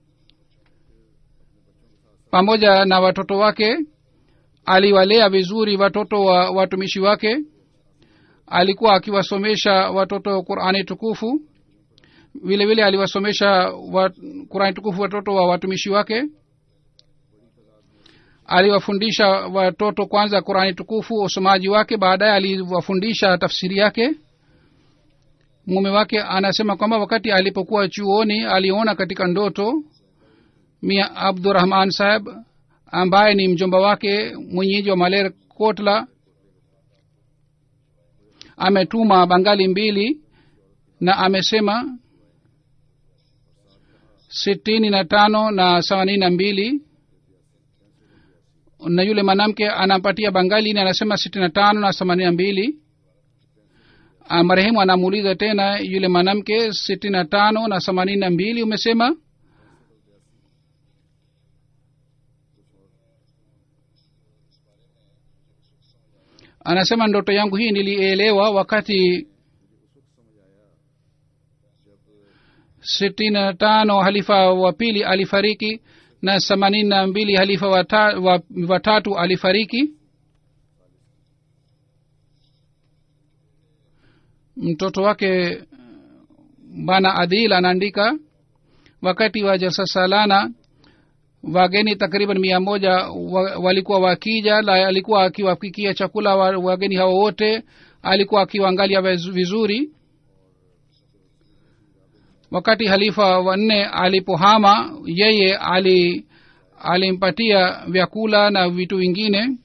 pamoja na watoto wake aliwalea vizuri watoto wa watumishi wake alikuwa akiwasomesha watoto qurani tukufu vile vile aliwasomesha wa, qurani tukufu watoto wa watumishi wake aliwafundisha watoto kwanza qurani tukufu usomaji wake baadaye aliwafundisha tafsiri yake mume wake anasema kwamba wakati alipokuwa chuoni aliona katika ndoto mia abdurahman saheb ambaye ni mjomba wake mwenyeji wa maler kotla ametuma bangali mbili na amesema sitini na tano na themanini na mbili na yule mwanamke anampatia bangali ni anasema sitini na tano na themanini na mbili Ah, marehemu anamuuliza tena yule mwanamke sitini na tano na themanini na mbili umesema anasema ndoto yangu hii nilielewa wakati sitini na tano halifa wa pili alifariki na themanini na mbili halifa watatu wa, watatu alifariki mtoto wake bana adil anaandika wakati wa jalsa salana wageni takriban mia moja wa, walikuwa wakija la alikuwa akiwapikia chakula wa, wageni hao wote alikuwa akiwaangalia viz- vizuri wakati halifa wanne alipohama yeye ali alimpatia vyakula na vitu vingine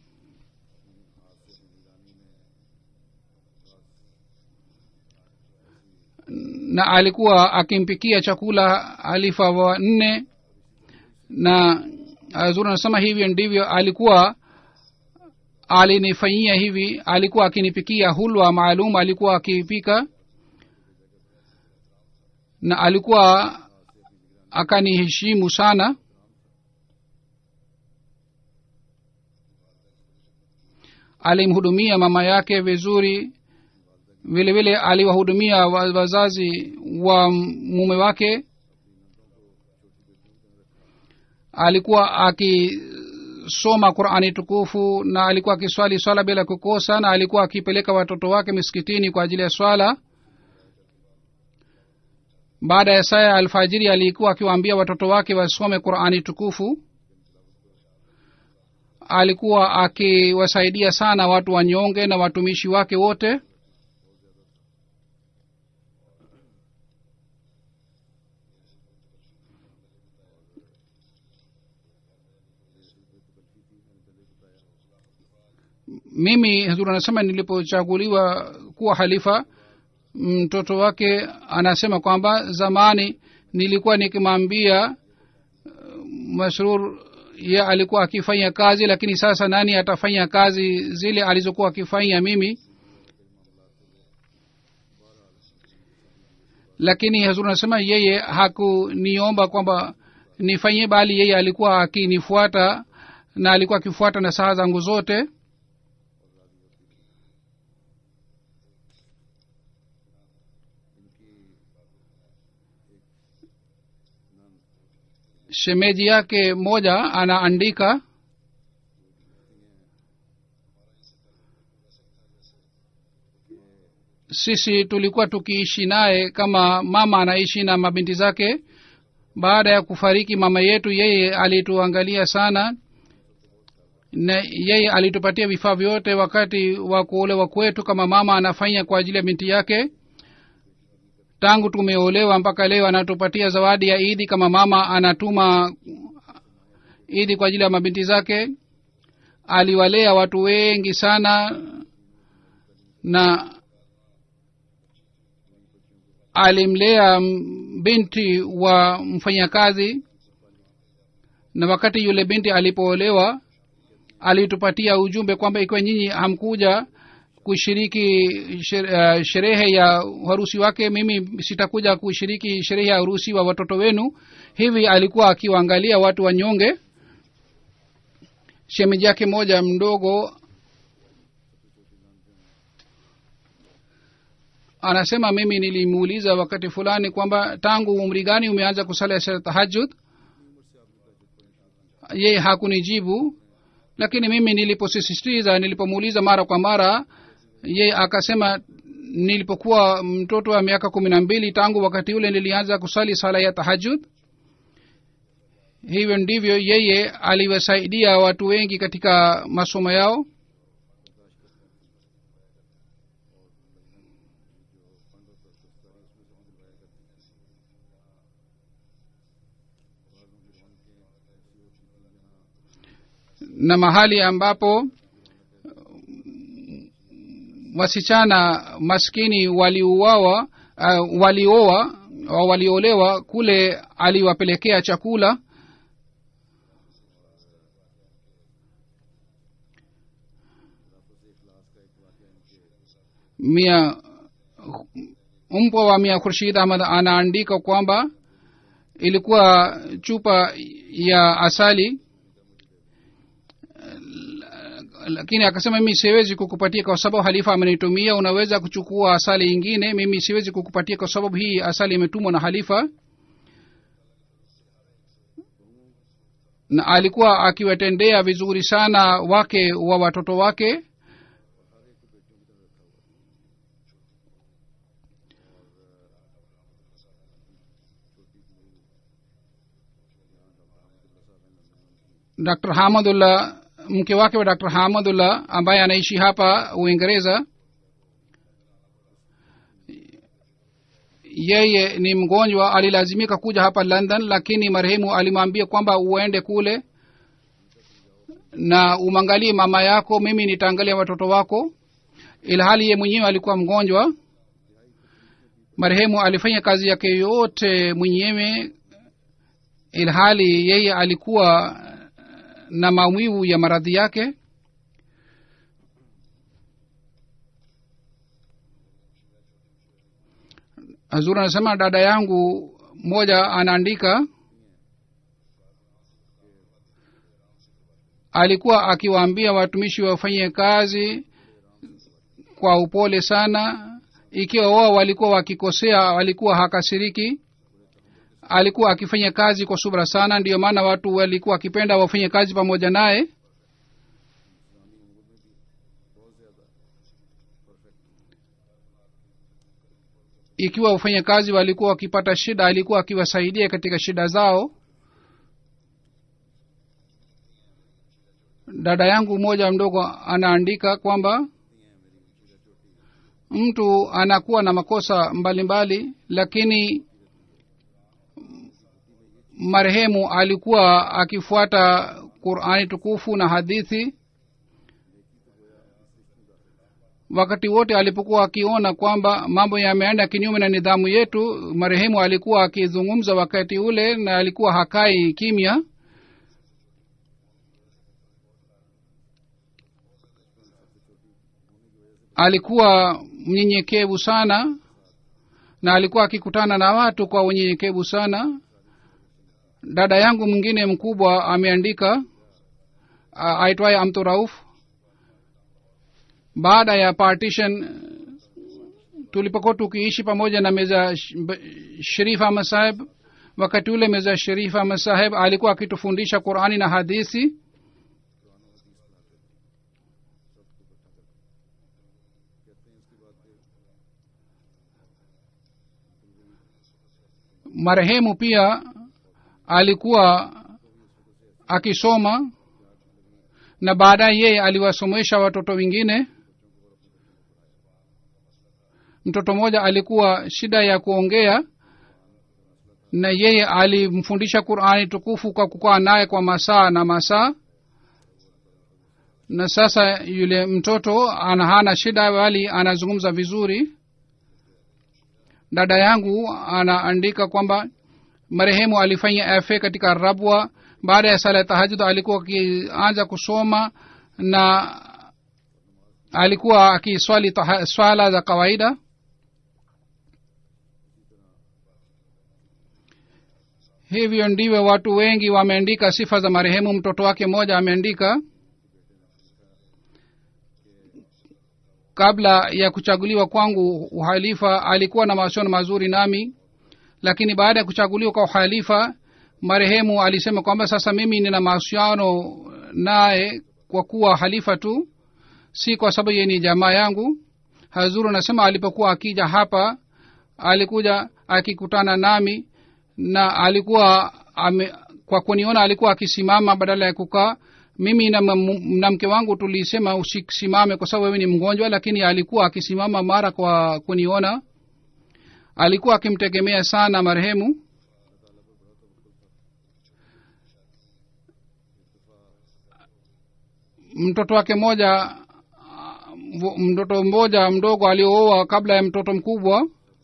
na alikuwa akimpikia chakula halifa wa nne na zuri anasema hivyo ndivyo alikuwa alinifanyia hivi alikuwa akinipikia hulwa maalum alikuwa akipika na alikuwa akaniheshimu sana alimhudumia mama yake vizuri vile vile aliwahudumia wa- wazazi wa mume wake alikuwa akisoma qurani tukufu na alikuwa akiswali swala bila kukosa na alikuwa akipeleka watoto wake misikitini kwa ajili ya swala baada ya saa ya alfajiri alikuwa akiwaambia watoto wake wasome qurani tukufu alikuwa akiwasaidia sana watu wanyonge na watumishi wake wote mimi hazur anasema nilipochaguliwa kuwa halifa mtoto wake anasema kwamba zamani nilikuwa nikimwambia uh, masrur ye alikuwa akifanya kazi lakini sasa nani atafanya kazi zile alizokuwa akifanya mimi lakini hazur anasema yeye hakuniomba kwamba nifanyie bali yeye alikuwa akinifuata na alikuwa akifuata na saa zangu zote shemeji yake moja anaandika sisi tulikuwa tukiishi naye kama mama anaishi na mabinti zake baada ya kufariki mama yetu yeye alituangalia sana na yeye alitupatia vifaa vyote wakati wa kuolewa kwetu kama mama anafanya kwa ajili ya binti yake tangu tumeolewa mpaka leo anatupatia zawadi ya idi kama mama anatuma idi kwa ajili ya mabinti zake aliwalea watu wengi sana na alimlea m- binti wa mfanyakazi na wakati yule binti alipoolewa alitupatia ujumbe kwamba ikiwa nyinyi hamkuja kushiriki sher- uh, sherehe ya harusi wake mimi sitakuja kushiriki sherehe ya harusi wa watoto wenu hivi alikuwa akiwaangalia watu wanyonge shemeji yake moja mdogo anasema mimi nilimuuliza wakati fulani kwamba tangu umri gani umeanza kusala sala tahajud yeye hakunijibu lakini mimi niliposisitiza nilipomuuliza mara kwa mara yeye akasema nilipokuwa mtoto wa miaka kumi na mbili tangu wakati ule nilianza kusali sala ya tahajud hivyo ndivyo yeye aliwasaidia watu wengi katika masomo yao na mahali ambapo wasichana maskini waliuawa uh, walioa au waliolewa kule aliwapelekea chakula mia mpwa wa mia khurshid ahmad anaandika kwamba ilikuwa chupa ya asali lakini akasema mimi siwezi kukupatia kwa sababu halifa amenitumia unaweza kuchukua asali ingine mimi siwezi kukupatia kwa sababu hii asali imetumwa na halifa na alikuwa akiwatendea vizuri sana wake wa watoto wake dr hamadullah mke wake wa dr hamadullah ambaye anaishi hapa uingereza yeye ni mgonjwa alilazimika kuja hapa london lakini marehemu alimwambia kwamba uende kule na umwangalie mama yako mimi nitaangalia watoto wako ilhali ye mwenyewe alikuwa mgonjwa marehemu alifanya kazi yake yote mwenyewe ilhali yeye alikuwa na maumivu ya maradhi yake hazur anasema dada yangu mmoja anaandika alikuwa akiwaambia watumishi wafanye kazi kwa upole sana ikiwa wao walikuwa wakikosea walikuwa hakasiriki alikuwa akifanya kazi kwa subra sana ndiyo maana watu walikuwa wakipenda wafanye kazi pamoja naye ikiwa wafanyakazi walikuwa wakipata shida alikuwa akiwasaidia katika shida zao dada yangu mmoja mdogo anaandika kwamba mtu anakuwa na makosa mbalimbali mbali, lakini marehemu alikuwa akifuata qurani tukufu na hadithi wakati wote alipokuwa akiona kwamba mambo yameenda kinyume na nidhamu yetu marehemu alikuwa akizungumza wakati ule na alikuwa hakai kimya alikuwa mnyenyekevu sana na alikuwa akikutana na watu kwa unyenyekevu sana dada yangu mwingine mkubwa ameandika aitwaye amturauf baada ya partition tulipokuwa tukiishi pamoja na meza sharif ahmad saheb wakati ule meza sharif ahmad saheb alikuwa akitufundisha qurani na hadithi marehemu pia alikuwa akisoma na baadaye yeye aliwasomesha watoto wengine mtoto mmoja alikuwa shida ya kuongea na yeye alimfundisha qurani tukufu kwa kukaa naye kwa masaa na masaa na sasa yule mtoto ana hana shida bali anazungumza vizuri dada yangu anaandika kwamba marehemu alifanya fa katika rabwa baada ya sala ya tahajud alikuwa akianza kusoma na alikuwa akiswali swala za kawaida hivyo ndivyo watu wengi wameandika sifa za marehemu mtoto wake mmoja ameandika kabla ya kuchaguliwa kwangu uhalifa alikuwa na mawasiliano mazuri nami lakini baada ya kuchaguliwa kwa uhalifa marehemu alisema kwamba sasa mimi nina mahusiano naye kwa kuwa halifa tu si kwa sababu ye ni jamaa yangu hazuru anasema alipokuwa akija hapa alikuja akikutana nami na alikuwa ame, kwa kuniona alikuwa akisimama badala ya kukaa mimi na, na mke wangu tulisema usisimame kwa sababu wewe ni mgonjwa lakini alikuwa akisimama mara kwa kuniona alikuwa akimtegemea sana marehemu mtoto wake mmoja mtoto mmoja mdogo aliooa kabla ya mtoto mkubwa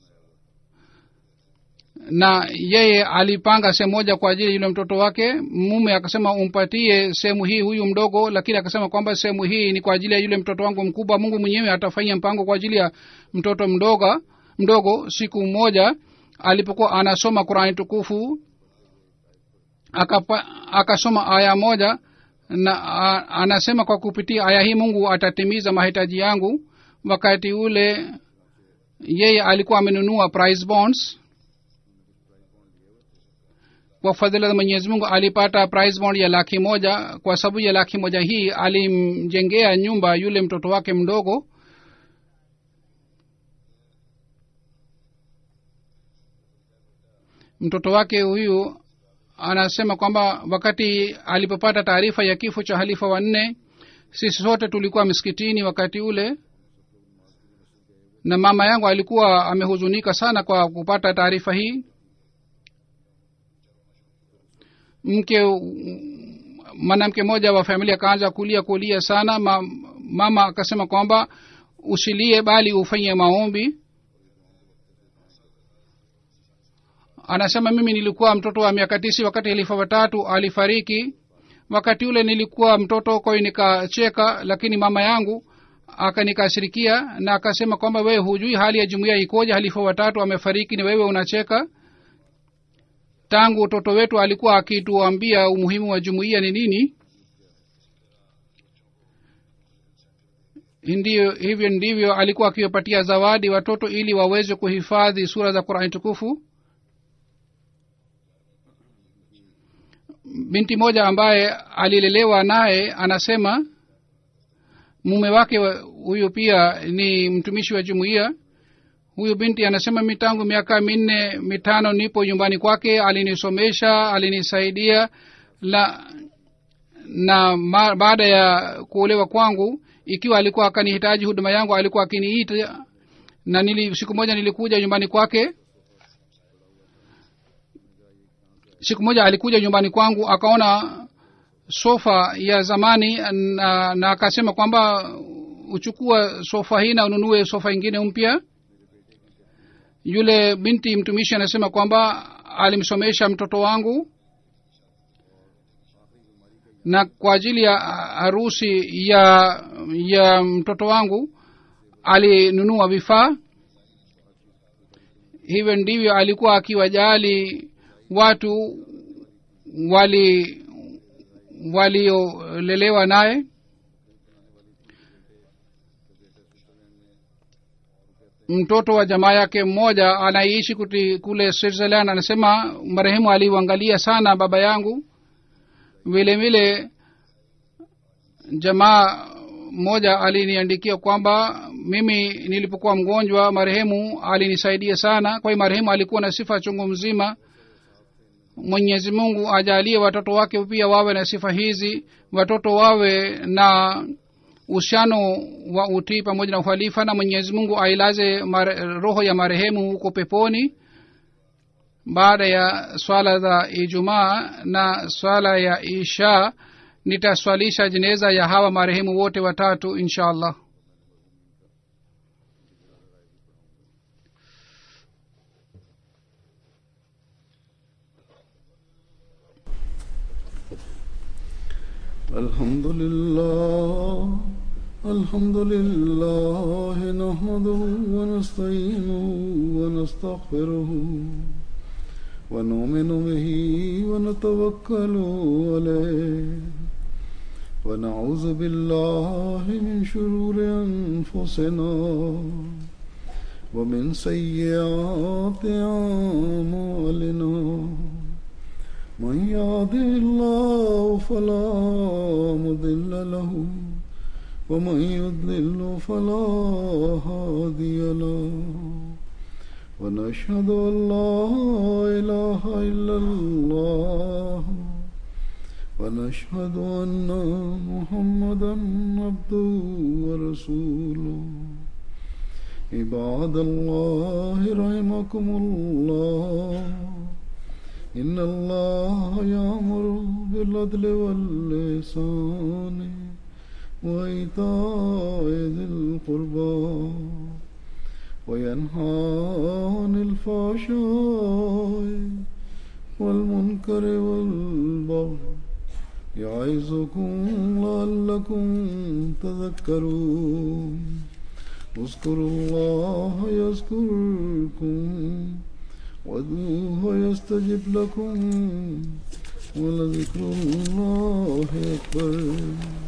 na yeye alipanga sehemu moja kwa ajili yule mtoto wake mume akasema umpatie sehemu hii huyu mdogo lakini akasema kwamba sehemu hii ni kwa ajili ya yule mtoto wangu mkubwa mungu mwenyewe atafanya mpango kwa ajili ya mtoto mdogo mdogo siku moja alipokuwa anasoma qurani tukufu akapa, akasoma aya moja na a, anasema kwa kupitia aya hii mungu atatimiza mahitaji yangu wakati ule yeye alikuwa amenunua price bonds kwa fadhila za mwenyezi mungu alipata price bond ya laki moja kwa sababu ya laki moja hii alimjengea nyumba yule mtoto wake mdogo mtoto wake huyu anasema kwamba wakati alipopata taarifa ya kifo cha halifa wanne sisi sote tulikuwa msikitini wakati ule na mama yangu alikuwa amehuzunika sana kwa kupata taarifa hii mke mwanamke mmoja wa familia akaanza kulia kulia sana ma, mama akasema kwamba usilie bali ufanye maombi anasema mimi nilikuwa mtoto wa miaka tisi wakati halifa watatu alifariki wakati ule nilikuwa mtoto kwa hiyo nikacheka lakini mama yangu akanikashirikia na akasema kwamba wewe hujui hali ya jumuiya ikoje halifa watatu amefariki ni wewe unacheka tangu utoto wetu alikuwa akituambia umuhimu wa jumuiya ni nini ndiyo hivyo ndivyo alikuwa akiwapatia zawadi watoto ili waweze kuhifadhi sura za qurani tukufu binti moja ambaye alilelewa naye anasema mume wake huyu pia ni mtumishi wa jumuiya huyu binti anasema mi tangu miaka minne mitano nipo nyumbani kwake alinisomesha alinisaidia la na ma, baada ya kuolewa kwangu ikiwa alikuwa akanihitaji huduma yangu alikuwa akiniita na nili, siku moja nilikuja nyumbani kwake siku moja alikuja nyumbani kwangu akaona sofa ya zamani na, na akasema kwamba uchukua sofa hii na ununue sofa ingine mpya yule binti mtumishi anasema kwamba alimsomesha mtoto wangu na kwa ajili ya harusi ya ya mtoto wangu alinunua vifaa hivyo ndivyo alikuwa akiwajali watu wali waliolelewa naye mtoto wa jamaa yake mmoja anaishi kuti kule switzerland anasema marehemu aliuangalia sana baba yangu vile vile jamaa mmoja aliniandikia kwamba mimi nilipokuwa mgonjwa marehemu alinisaidia sana kwa hiyo marehemu alikuwa na sifa chungu mzima mwenyezi mungu ajalie watoto wake pia wawe na sifa hizi watoto wawe na uhusiano wa utii pamoja na uhalifa na mwenyezi mungu ailaze mare, roho ya marehemu huko peponi baada ya swala za ijumaa na swala ya isha nitaswalisha jeneza ya hawa marehemu wote watatu insha allah الحمد لله الحمد لله نحمده ونستعينه ونستغفره ونؤمن به ونتوكل عليه ونعوذ بالله من شرور أنفسنا ومن سيئات أعمالنا من يهده الله فلا مضل له ومن يضلل فلا هادي له ونشهد ان لا اله الا الله ونشهد ان محمدا عبده ورسوله عباد الله رحمكم الله إن الله يأمر بالعدل واللسان وإيتاء ذي القربى وينهى عن الفحشاء والمنكر والبغي يعظكم لعلكم تذكرون اذكروا الله يذكركم وادعوه يستجب لكم ولذكر الله أكبر